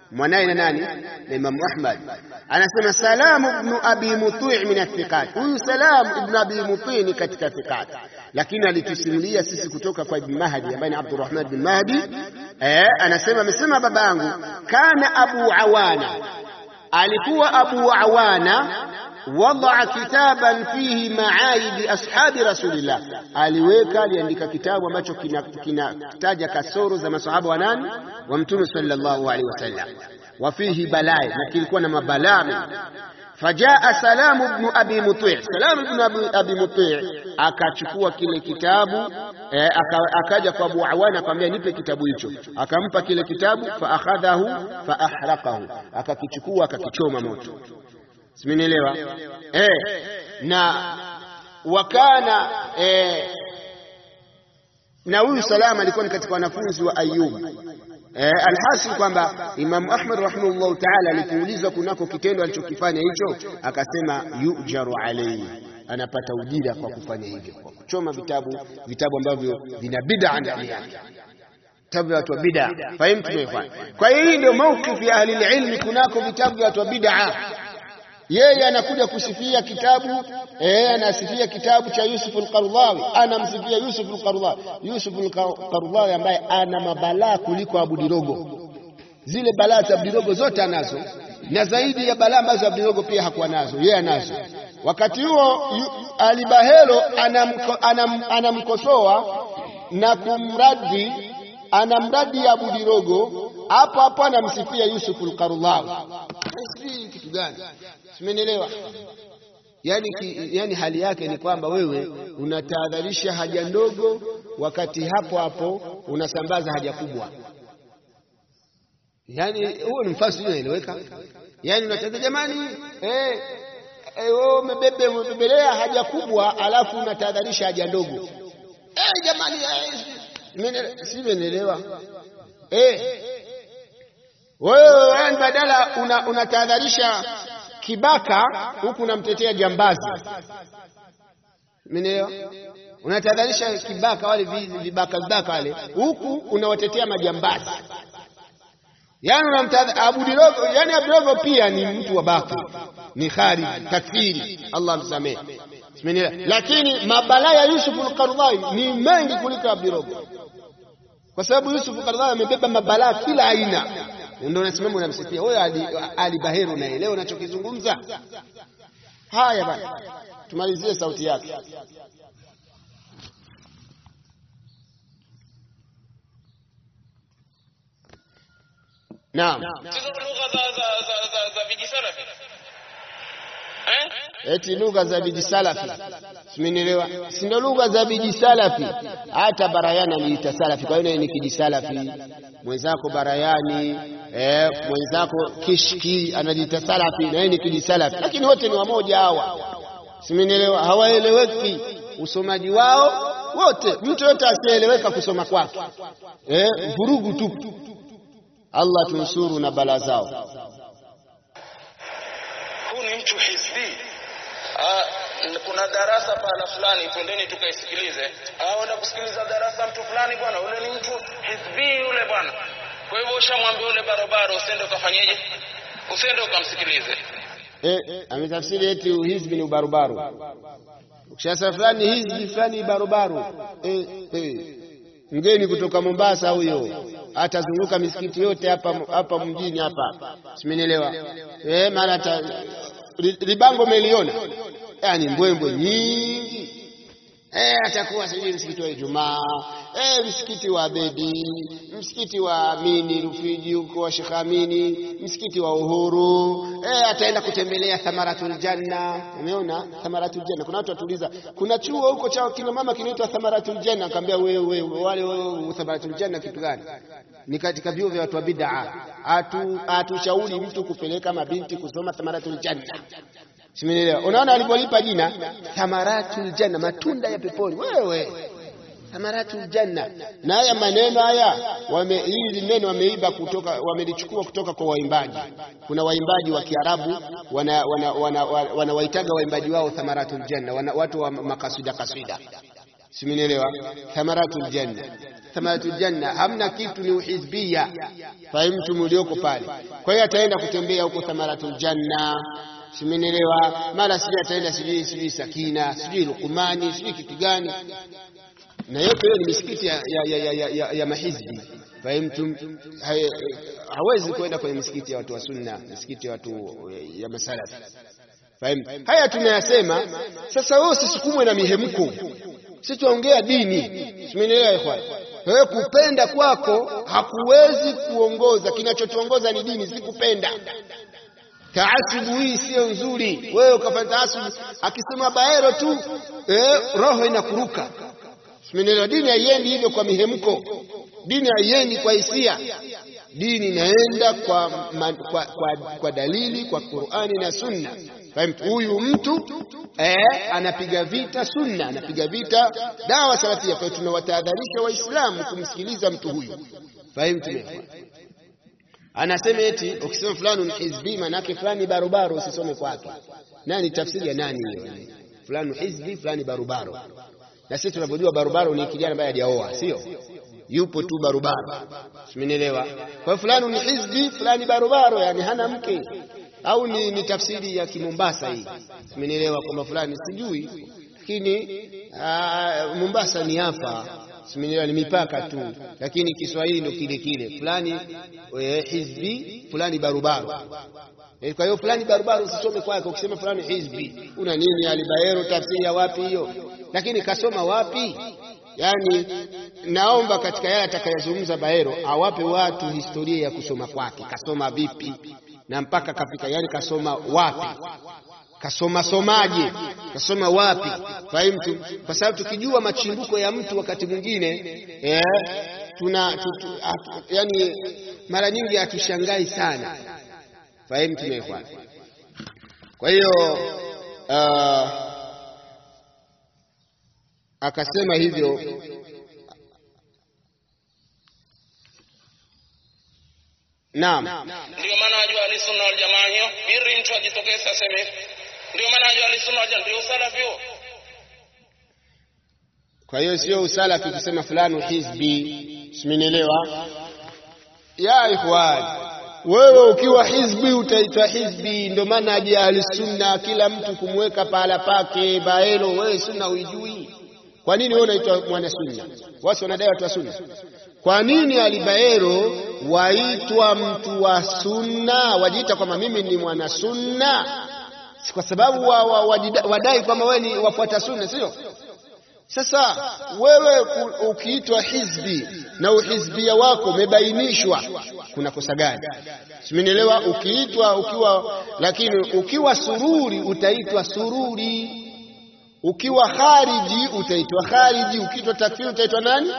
mwanaye na nani na Imam Ahmad anasema Salam ibn Abi Muti' min athiqat huyu Salam ibn Abi Muti' ni katika thiqat lakini alitusimulia sisi kutoka kwa Ibn Mahdi ambaye ni Abdurrahman bin Mahdi eh anasema amesema babangu kana Abu Awana alikuwa Abu Awana wadaa kitaban fihi maaidi ashabi rasulillah, aliweka aliandika kitabu ambacho kinataja kina kasoro za masahaba wa nani wa mtume sallallahu alaihi wasallam, wa fihi balaa, na kilikuwa na mabalaa mengi. Fajaa Salamu ibn Abi Muti', Salamu ibn Abi, Abi Muti' akachukua kile kitabu eh, aka, akaja kwa Abu Awana akamwambia nipe kitabu hicho, akampa kile kitabu, fa akhadhahu fa ahraqahu, akakichukua akakichoma moto simenielewa eh, na wakana eh, na huyu Salama alikuwa ni katika wanafunzi wa Ayyub eh, alhasil kwamba Imam Ahmad rahimahullahu ta'ala alipoulizwa kunako kitendo alichokifanya hicho akasema yujaru alayhi anapata ujira kwa kufanya hivyo kwa kuchoma vitabu vitabu ambavyo vina bid'a ndani yake vitabu vya watu wa bid'a fahimu tumeifanya kwa hiyo hii ndio maukifu ya ahli ilmi kunako vitabu vya watu wa bid'a yeye anakuja kusifia kitabu eh, anasifia kitabu cha Yusuf al-Qaradawi, anamsifia Yusuf al-Qaradawi, Yusuf al-Qaradawi ambaye ana mabalaa kuliko Abudirogo. Zile balaa za Abudirogo zote anazo, na zaidi ya balaa ambazo Abudirogo pia hakuwa nazo, yeye anazo. Wakati huo Alibahelo anamkosoa anam, na kumradi anamradi Abudirogo, hapo hapo anamsifia Yusuf al-Qaradawi. Kitu gani? Simenielewa? Yani, ki, yani hali yake ni kwamba wewe unatahadharisha haja ndogo, wakati hapo hapo unasambaza haja kubwa. Yani huo ni mfasi unaeleweka. Yani unataka jamani, eh, wewe umebebe umebebelea haja kubwa, alafu unatahadharisha haja ndogo. Eh, jamani, eh, simenielewa? Eh, wewe badala unatahadharisha una kibaka huku unamtetea jambazi. Umeelewa? Unatahadharisha kibaka wale vibaka vibaka wale, huku unawatetea majambazi. Yani unamtahadharisha Abudirogo, yani Abudirogo pia ni mtu wa baki, ni khariji, takfiri, Allah msamehe. Umeelewa? Lakini mabalaa ya Yusuf al-Qaradawi ni mengi kuliko Abudirogo, kwa sababu Yusuf al-Qaradawi amebeba mabalaa kila aina ndio unasimama unamsifia wewe Ali, Ali Baheru, unaelewa unachokizungumza? Haya bana, tumalizie sauti yake. Naam, eti lugha za vijisalafi simenielewa, si ndio lugha za vijisalafi. Hata Barayani aliita salafi, kwa hiyo ni kijisalafi. Mwenzako Barayani eh, mwenzako Kishki anajiita salafi na yeye ni kijisalafi, lakini wote ni wamoja hawa, simenielewa. Hawaeleweki usomaji wao wote, mtu yote asieleweka kusoma kwake, eh, vurugu tu. Allah tunusuru na bala zao. Huu ni mtu hizbi. Ah, kuna darasa pahala fulani, twendeni tukaisikilize. Ah, wenda kusikiliza darasa mtu fulani bwana, ule ni mtu hizbi yule bwana. Kwa hivyo ushamwambia ule barobaro, usiende ukafanyeje? Usiende ukamsikilize. Eh, ametafsiri eti hizbi ni ubarubaru. Ukishasa fulani hizbi fulani barubaru. Eh, eh. Mgeni kutoka Mombasa huyo atazunguka misikiti yote hapa hapa mjini hapa, simenielewa eh, mara ata libango meliona, yani mbwembwe nyingi eh, atakuwa sijui msikiti wa Ijumaa eh, msikiti wa Abedi, msikiti wa Amini Rufiji huko wa Sheikh Amini, msikiti wa Uhuru eh, ataenda kutembelea Thamaratul Janna. Umeona Thamaratul Janna? Kuna watu watuliza, kuna chuo huko cha kina mama kinaitwa Thamaratul Janna. Akamwambia wewe wale wewe, Thamaratul Janna kitu gani? Ni katika vyuo vya watu wa bid'a. Atu atushauri mtu kupeleka mabinti kusoma Thamaratul Janna. Simenielewa? Unaona alipolipa jina Thamaratul Janna, matunda ya peponi. Wewe Thamaratul Janna. Na haya maneno haya wame hili neno wameiba kutoka wamelichukua kutoka kwa waimbaji. Kuna waimbaji wa Kiarabu wana wana, wana, wana, wana waitaga waimbaji wao Thamaratul Janna, wana, watu wa makasida kasida. simenielewa thamaratul janna thamaratul janna hamna kitu ni uhizbia fahimtu mlioko pale kwa hiyo ataenda kutembea huko thamaratul janna simenielewa mara sijui ataenda sijui sijui sakina sijui lukumani sijui kitu gani na yote hiyo ni misikiti ya, ya, ya, ya, ya, ya mahizbi fahimtum hawezi kwenda kwenye misikiti ya watu wa sunna misikiti ya watu ya masalafi fahimu haya tunayasema sasa wewe usisukumwe na mihemko sisi tuongea dini simenielewa ikhwan wewe kupenda kwako hakuwezi kuongoza kinachotuongoza ni dini si kupenda taasubu hii sio nzuri wewe ukafanya taasubu akisema baero tu eh, roho inakuruka simenielewa dini haiendi hivyo kwa mihemko dini haiendi kwa hisia dini inaenda kwa, ma, kwa, kwa, kwa dalili kwa Qur'ani na Sunna fahimu huyu mtu eh, anapiga vita sunna anapiga vita dawa salafia kwa hiyo tunawatahadharisha waislamu kumsikiliza mtu huyu fahimu anasema eti ukisema fulani ni hizbi manake fulani barobaro usisome kwake nani tafsiri ya nani hiyo fulani hizbi fulani barobaro na sisi tunavyojua barobaro ni kijana ambaye hajaoa sio yupo tu barobaro simenielewa kwa hiyo fulani ni hizbi fulani barobaro yani hana mke au ni, ni tafsiri ya kimombasa hii simenielewa kwamba fulani sijui lakini Mombasa ni hapa simenielewa ni mipaka tu lakini Kiswahili ndio kile kile fulani e, hizbi fulani barubaru e, kwa hiyo fulani barubaru usisome kwake ukisema fulani hizbi una nini alibaero tafsiri ya wapi hiyo lakini kasoma wapi yani naomba katika yale atakayozungumza Baero awape watu historia ya kusoma kwake kasoma vipi na mpaka kafika yani kasoma wapi kasoma somaje kasoma wapi fahimu kwa sababu tukijua machimbuko ya mtu wakati mwingine eh, tuna tu, tu, atu, yani mara nyingi hatushangai sana fahimu tumefuata kwa hiyo uh, akasema hivyo Naam. Ndio maana wajua alisunna wal jamaa hiyo, biri mtu ajitokeze aseme ndio maana wajua alisunna wal jamaa ndio usalafi huo. Kwa hiyo sio usalafi kusema fulani hizbi, simenielewa? Ya ikhwan, wewe ukiwa hizbi utaitwa hizbi, ndio maana aje ahli sunna kila mtu kumweka pahala pake. Baelo, wewe sunna uijui? Kwa nini wewe unaitwa mwana sunna? Wasi wanadai watu wa sunna. Kwa nini alibaero waitwa mtu wa sunna, wajiita kwamba mimi ni mwana sunna? Si kwa sababu wa, wa, wajida, wadai kwamba wewe ni wafuata sunna, sio? Sasa wewe ukiitwa hizbi na uhizbia wako umebainishwa, kuna kosa gani? Simenielewa? Ukiitwa ukiwa, lakini ukiwa sururi utaitwa sururi, ukiwa khariji utaitwa khariji, ukiitwa takfiri utaitwa nani?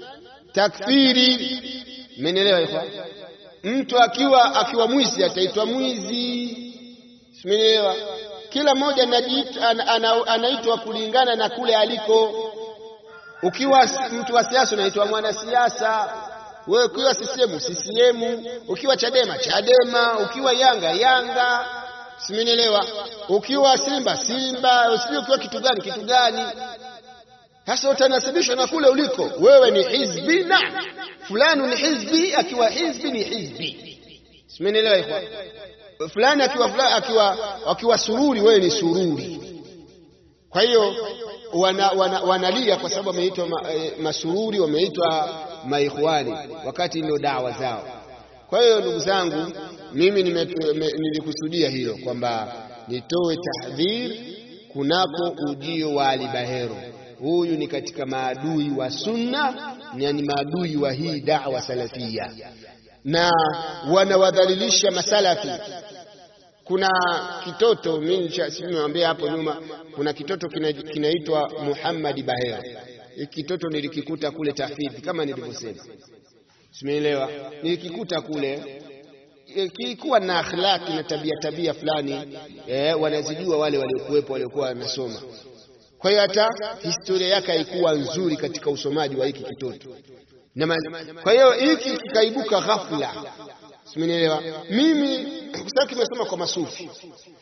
Takfiri. Mmenielewa ikhwan? Mtu akiwa akiwa mwizi ataitwa mwizi, simenielewa? Kila mmoja anaitwa ana, kulingana na kule aliko. Ukiwa mtu wa siasa unaitwa mwanasiasa, wewe ukiwa CCM CCM, ukiwa Chadema Chadema, ukiwa Yanga Yanga, simenielewa? Ukiwa Simba Simba, usijui ukiwa kitu gani kitu gani. Sasa utanasibishwa na kule uliko. Wewe ni hizbi na fulani ni hizbi, akiwa hizbi ni hizbi, simenielewa ikhwan? fulani akiwa fulani akiwa akiwa sururi, wewe ni sururi. Kwa hiyo wana, wana, wanalia kwa sababu wameitwa ma, e, masururi, wameitwa maikhwani, wakati ndio dawa zao. Kwa hiyo ndugu zangu, mimi nilikusudia hilo kwamba nitoe tahdhir kunako ujio wa Ali Bahero. Huyu ni katika maadui wa sunna na ni maadui wa hii da'wa salafia na wanawadhalilisha masalafi. Kuna kitoto mimi nimewambia hapo nyuma, kuna kitoto kinaitwa kina Muhammad Bahero. Hiki kitoto nilikikuta kule tahfidhi, kama nilivyosema, simeelewa. Nilikikuta kule kilikuwa na akhlaki na tabia tabia fulani eh, wanazijua wale waliokuwepo waliokuwa wanasoma. Kwa hiyo hata historia yake haikuwa nzuri katika usomaji wa hiki kitoto na kwa hiyo hiki kikaibuka ghafla, simenielewa mimi, kwa sababu kimesoma kwa masufi,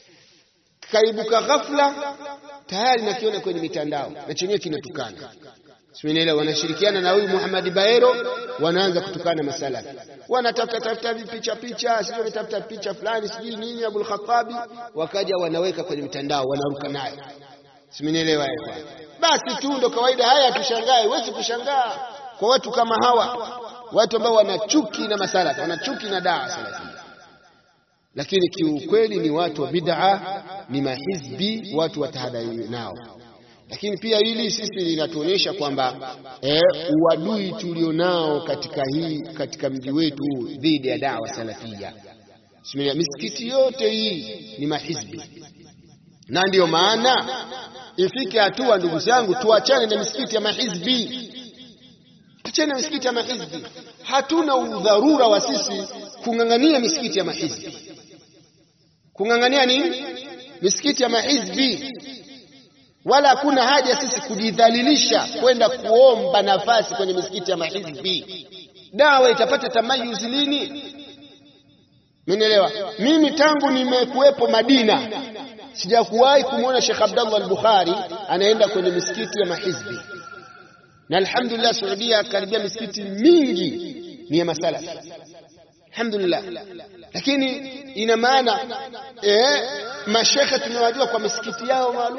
kikaibuka ghafla, tayari nakiona kwenye mitandao na chenyewe kinatukana. Simenielewa? Wanashirikiana na huyu Muhammad Baero, wanaanza kutukana masalafi, wanatafuta tafuta picha picha, sio wametafuta picha fulani sijui nini Abul Khattabi, wakaja wanaweka kwenye mitandao, wanaruka nayo. Simenielewa? Basi tu ndo kawaida haya, tushangae. Huwezi kushangaa kwa watu kama hawa, watu ambao wana chuki na masalafi, wana chuki na daa salafia lakini kiukweli ni watu wa bid'a, ni mahizbi, watu watahadhari nao. Lakini pia hili sisi linatuonyesha kwamba eh, uadui tulionao katika hii katika mji wetu dhidi ya dawa salafia. Bismillah, misikiti yote hii ni mahizbi, na ndiyo maana ifike hatua, ndugu zangu, tuachane na misikiti ya mahizbi, tuachane na misikiti ya mahizbi. Hatuna udharura wa sisi kung'ang'ania misikiti ya mahizbi kung'ang'ania nini? Misikiti ya mahizbi. Wala hakuna haja sisi kujidhalilisha kwenda kuomba nafasi kwenye misikiti ya mahizbi. Dawa itapata tamayuzi lini? Mnielewa? Mimi tangu nimekuwepo Madina sijakuwahi kumwona Sheikh Abdallah al-Bukhari anaenda kwenye misikiti ya mahizbi, na alhamdulillah Saudia karibia misikiti mingi ni ya masalafi alhamdulillah lakini ina maana eh, mashekhe tunawajua kwa misikiti yao maalum.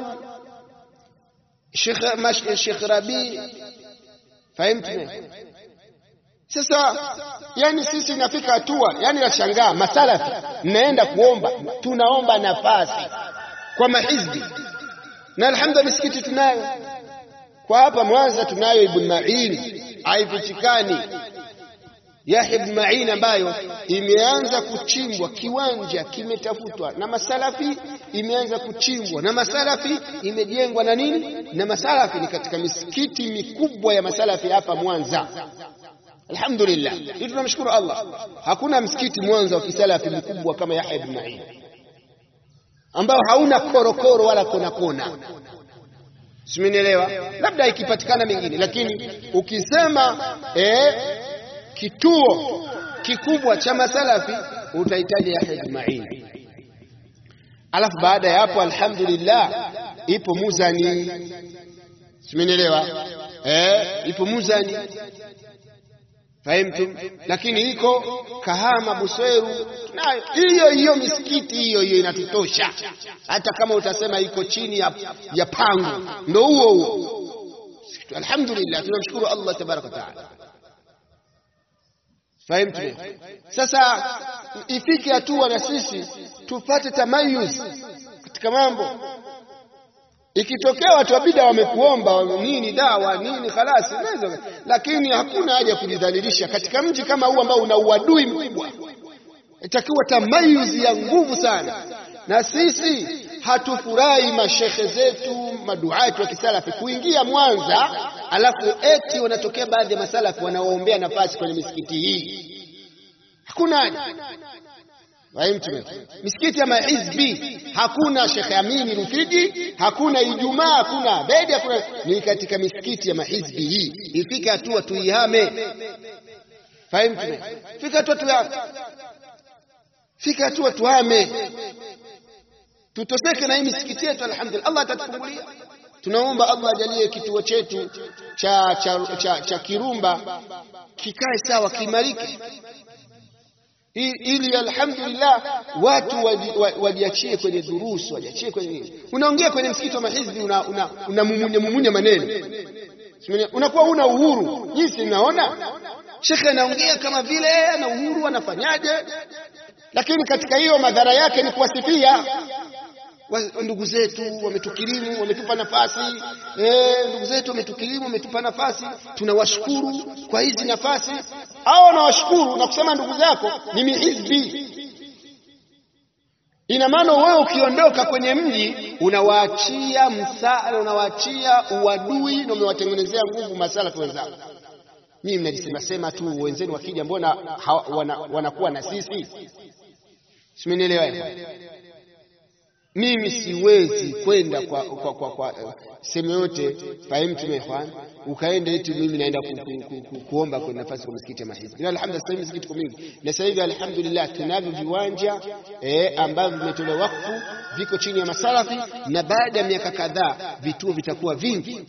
Sheikh Rabi, fahimtu? Sasa yani sisi inafika hatua yani nashangaa, masalafi mnaenda kuomba, tunaomba nafasi kwa mahizbi, na alhamdulillah misikiti tunayo kwa hapa Mwanza, tunayo Ibn Ma'in haifichikani Yahya ibn Ma'in ambayo imeanza kuchimbwa, kiwanja kimetafutwa na masalafi, imeanza kuchimbwa na masalafi, imejengwa na nini na masalafi. Ni katika misikiti mikubwa ya masalafi hapa Mwanza. Alhamdulillah, hii tunamshukuru Allah. Hakuna msikiti Mwanza wa kisalafi mkubwa kama Yahya ibn Ma'in ambao hauna korokoro wala kona kona. Simenielewa? Labda ikipatikana mengine, lakini ukisema eh, kituo kikubwa cha masalafi utahitaji Yahya ibn Ma'in. Alafu baada ya hapo, alhamdulillah, ipo Muzani, simenielewa? Eh, ipo Muzani, fahimtum? Lakini iko Kahama, Busweru, nayo hiyo hiyo misikiti hiyo hiyo inatutosha, hata kama utasema iko chini ya, ya pango, ndo huo huo. Alhamdulillah, tunamshukuru Allah tabaraka wa taala. Fahimtu? Sasa ifike hatua na sisi tupate tamayuz katika mambo. Ikitokea watu wa bida wamekuomba nini dawa nini, khalasi naweza, lakini hakuna haja ya kujidhalilisha katika mji kama huu ambao una uadui mkubwa. Itakiwa tamayuz ya nguvu sana, na sisi hatufurahi mashekhe zetu maduati wa kisalafi kuingia Mwanza, alafu eti wanatokea baadhi ya masalafi wanaoombea nafasi kwenye misikiti hii. Hakuna haja. Misikiti ya mahizbi hakuna Shekhe Amini Rufiji, hakuna Ijumaa, hakuna Bedi, hakuna. Ni katika misikiti ya mahizbi hii. Ifike hatua tuihame. Fahimu? Fika hatua tuhame, fika hatua tuhame tutoseke na hii misikiti yetu. Alhamdulillah, Allah atatufungulia. Tunaomba Allah ajalie kituo chetu cha, cha, cha, cha Kirumba kikae sawa, kiimarike, ili alhamdulillah watu wajiachie waji kwenye durusu, wajiachie kwenye nini. Unaongea kwenye msikiti wa mahizbi unamumunya una, una mumunya maneno, unakuwa una uhuru. Jinsi mnaona shekhe anaongea kama vile ana uhuru, anafanyaje? Lakini katika hiyo madhara yake ni kuwasifia ndugu zetu wametukirimu, wametupa nafasi eh, ndugu zetu wametukirimu, wametupa nafasi, tunawashukuru kwa hizi nafasi. Hao wanawashukuru na kusema ndugu zako ni mihizbi. Ina maana wewe ukiondoka kwenye mji unawaachia msaada, unawaachia uadui na umewatengenezea nguvu masalafi wenzako. Mimi mnajisema sema tu, wenzenu wakija, mbona wanakuwa wana na sisi? Simenielewa? Mimi siwezi kwenda kwa, kwa, kwa, kwa uh, sehemu yote fahimtu mehwan ukaenda eti mimi naenda ku, ku, ku, ku, kuomba kwenye nafasi kwa msikiti ya mahizbi. Na alhamdulillah sasa hivi msikiti kwa mingi, na sasa hivi alhamdulillah tunavyo viwanja eh, ambavyo vimetolewa wakfu viko chini ya masalafi, na baada ya miaka kadhaa vituo vitakuwa vingi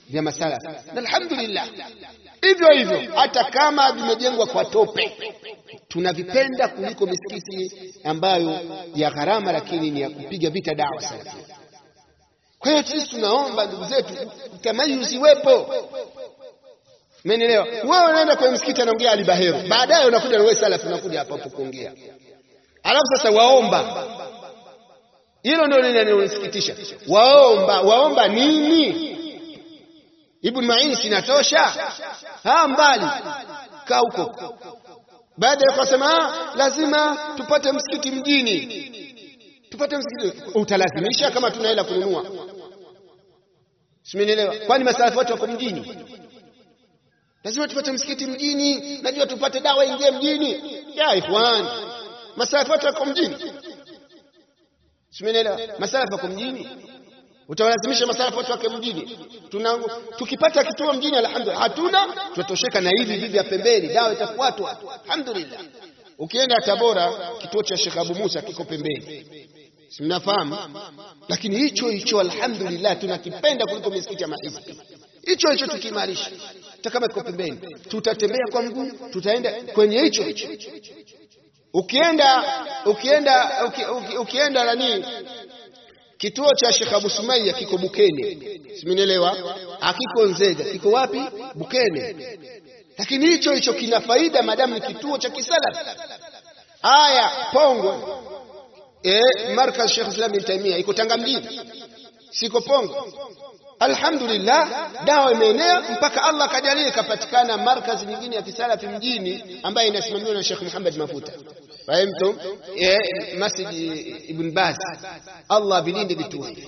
vya masala na alhamdulillah hivyo hivyo hata kama vimejengwa kwa tope tunavipenda kuliko misikiti ambayo ya gharama lakini ni ya kupiga vita dawa salafia kwa hiyo sisi tunaomba ndugu zetu tamayuzi wepo Umenielewa? Wewe unaenda kwenye msikiti anaongea Ali Bahero. Baadaye unakuja na wewe salafi unakuja hapa hapo kuongea. Alafu sasa waomba. Hilo ndio linalonisikitisha. Waomba, waomba nini? Ibn Ma'in sinatosha? Ha mbali. Kaa huko. Baada ya kusema lazima tupate msikiti mjini. Tupate msikiti. Utalazimisha kama tunaenda kununua. Simenielewa? Kwani masalafi watu wako mjini? lazima tupate msikiti mjini, najua tupate dawa ingie mjini. Ya ikhwan, masalafi watu wako mjini, simenielewa? Masalafi wako mjini, utawalazimisha masalafi watu wake mjini. Tuna, tukipata kituo mjini alhamdulillah, hatuna tutatosheka na hivi hivi vya pembeni, dawa itafuatwa alhamdulillah. Ukienda Tabora, kituo cha Sheikh Abu Musa kiko pembeni, si mnafahamu? Lakini hicho hicho alhamdulillah tunakipenda kuliko misikiti ya mahizbi hicho hicho tukiimarisha, hata kama iko pembeni, tutatembea kwa mguu, tutaenda kwenye hicho hicho. Ukienda ukienda uki, uki, ukienda nani kituo cha Sheikh Abu Sumaiya kiko Bukene, simenielewa? Akiko Nzega, kiko wapi? Bukene. Lakini hicho hicho kina faida madamu ni kituo cha kisalafi. Haya, Pongwe eh, markaz Sheikh Islam Ibn Taymiyyah iko Tanga mjini, siko Pongwe. Alhamdulillah, dawa imeenea mpaka Allah kajalia ikapatikana markazi nyingine ya kisalafi mjini ambayo inasimamiwa na Sheikh Muhammad Mafuta. Fahimtum? Eh, Masjid Ibn Baz. Allah vilinde vituo hivi.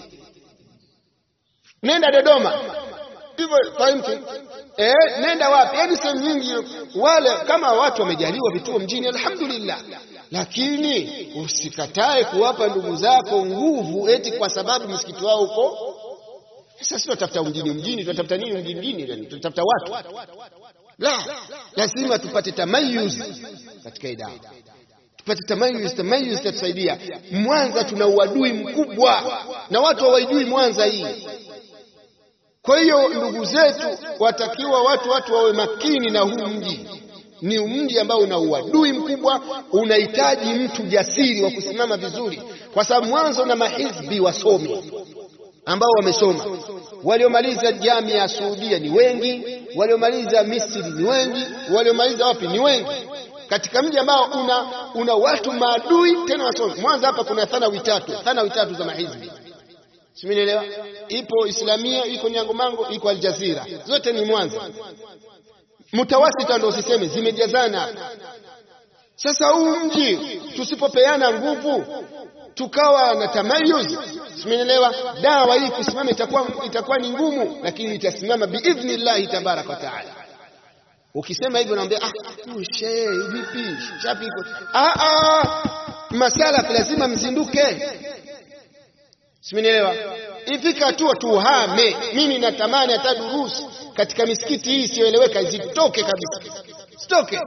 Nenda Dodoma. Hivyo fahimtum? Eh, nenda wapi? Yaani sehemu nyingi wale kama watu wamejaliwa vituo mjini alhamdulillah. Lakini usikatae kuwapa ndugu zako nguvu eti kwa sababu msikiti wao uko sasa sisi tunatafuta mjini mjini, tunatafuta nini mjini mjini? Tunatafuta watu? La, lazima tupate tamayuz katika idawa, tupate tamayuz. Tamayuz itatusaidia. Mwanza tuna uadui mkubwa na watu hawaijui Mwanza hii. Kwa hiyo ndugu zetu, watakiwa watu watu wawe makini na huu mji. Ni mji ambao una uadui mkubwa, unahitaji mtu jasiri wa kusimama vizuri, kwa sababu mwanzo na mahizbi wasomi ambao wamesoma waliomaliza jamii ya Saudia ni wengi, waliomaliza Misri ni wengi, waliomaliza wapi ni wengi, katika mji ambao una, una watu maadui tena wasomi. Mwanza hapa kuna thanawi tatu, thanawi tatu za mahizbi, simenielewa. Ipo Islamia, iko Nyangomango, iko Aljazira, zote ni Mwanza. Mutawasita ndo usiseme, zimejazana. Sasa huu mji tusipopeana nguvu tukawa na tamayuz, simenielewa. Dawa hii kusimama itakuwa itakuwa ni ngumu, lakini itasimama biidhnillahi tabaraka wa taala. Ukisema hivyo naambia ah, shehe vipi chapi iko ah, ah, masala lazima mzinduke, simenielewa. Ifika hatua tuhame. Mimi natamani hata durusu katika misikiti hii isiyoeleweka zitoke kabisa, zitoke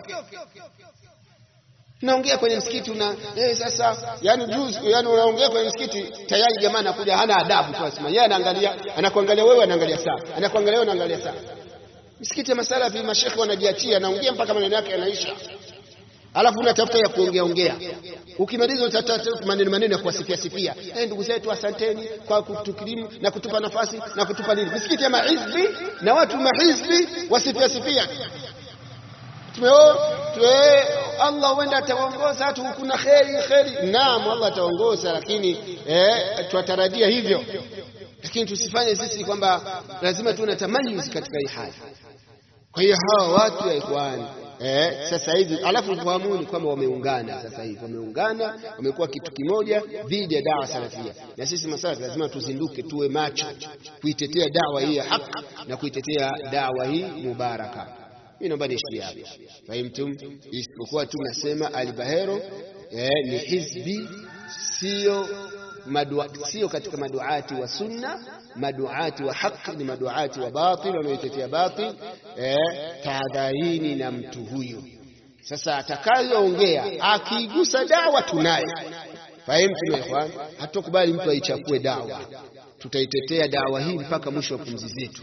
naongea kwenye msikiti una eh, sasa yani juzi yani unaongea kwenye msikiti tayari jamaa anakuja hana adabu tu, asema yeye anaangalia anakuangalia wewe, anaangalia saa, anakuangalia wewe, anaangalia saa. Msikiti ya masalafi mashekhe wanajiachia, anaongea mpaka maneno yake yanaisha, alafu unatafuta ya kuongea ongea, ukimaliza utatafuta maneno maneno ya kuwasifia sifia, eh, ndugu zetu, asanteni kwa kutukirimu na kutupa nafasi na kutupa nini. Misikiti ya mahizbi na watu mahizbi wasifia sifia Tumeo, tuwe, Allah huenda ataongoza tu, kuna kheri kheri. Naam, Allah ataongoza, lakini eh, tuatarajia hivyo, lakini tusifanye sisi kwamba lazima tuwe na tamayuz katika hii hali. Kwa hiyo hawa watu ya ikhwani eh, sasa hivi alafu fahamuni kwamba wameungana sasa hivi, wameungana wamekuwa kitu kimoja dhidi ya dawa salafia, na sisi masalafi lazima tuzinduke, tuwe macho kuitetea dawa hii ya haki na kuitetea dawa hii mubaraka. Mimi naomba niishie hapa, fahimtum. Isipokuwa tu nasema Albahero eh, ni hizbi, sio madua, sio katika maduati wa sunna, maduati wa haki ni maduati wa batil, wanaoitetea batil. Eh, tahadharini na mtu huyu. Sasa atakayoongea akiigusa dawa tunaye, fahimtum ikhwan, hatukubali mtu aichafue dawa, tutaitetea dawa hii mpaka mwisho wa pumzi zetu.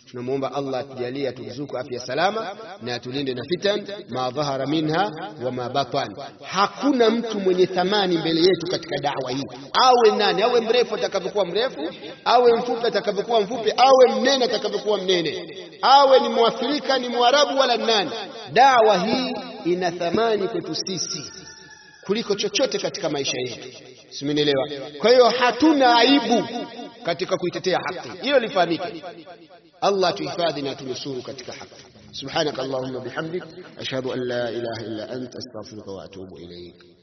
Tunamwomba Allah atujalie aturuzuku afya salama na atulinde na fitan ma dhahara minha wa ma batan. Hakuna mtu mwenye thamani mbele yetu katika dawa hii, awe nani, awe mrefu atakavyokuwa mrefu, awe mfupi atakavyokuwa mfupi, awe mnene atakavyokuwa mnene, awe ni Mwafrika ni Mwarabu wala nani. Dawa hii ina thamani kwetu sisi kuliko chochote katika maisha yetu, simenielewa? Kwa hiyo hatuna aibu katika kuitetea haki, hiyo lifahamike. Allah tuhifadhi na tunusuru katika haki. Subhanaka Allahumma bihamdik ashhadu an la ilaha illa anta astaghfiruka wa atubu ilayk.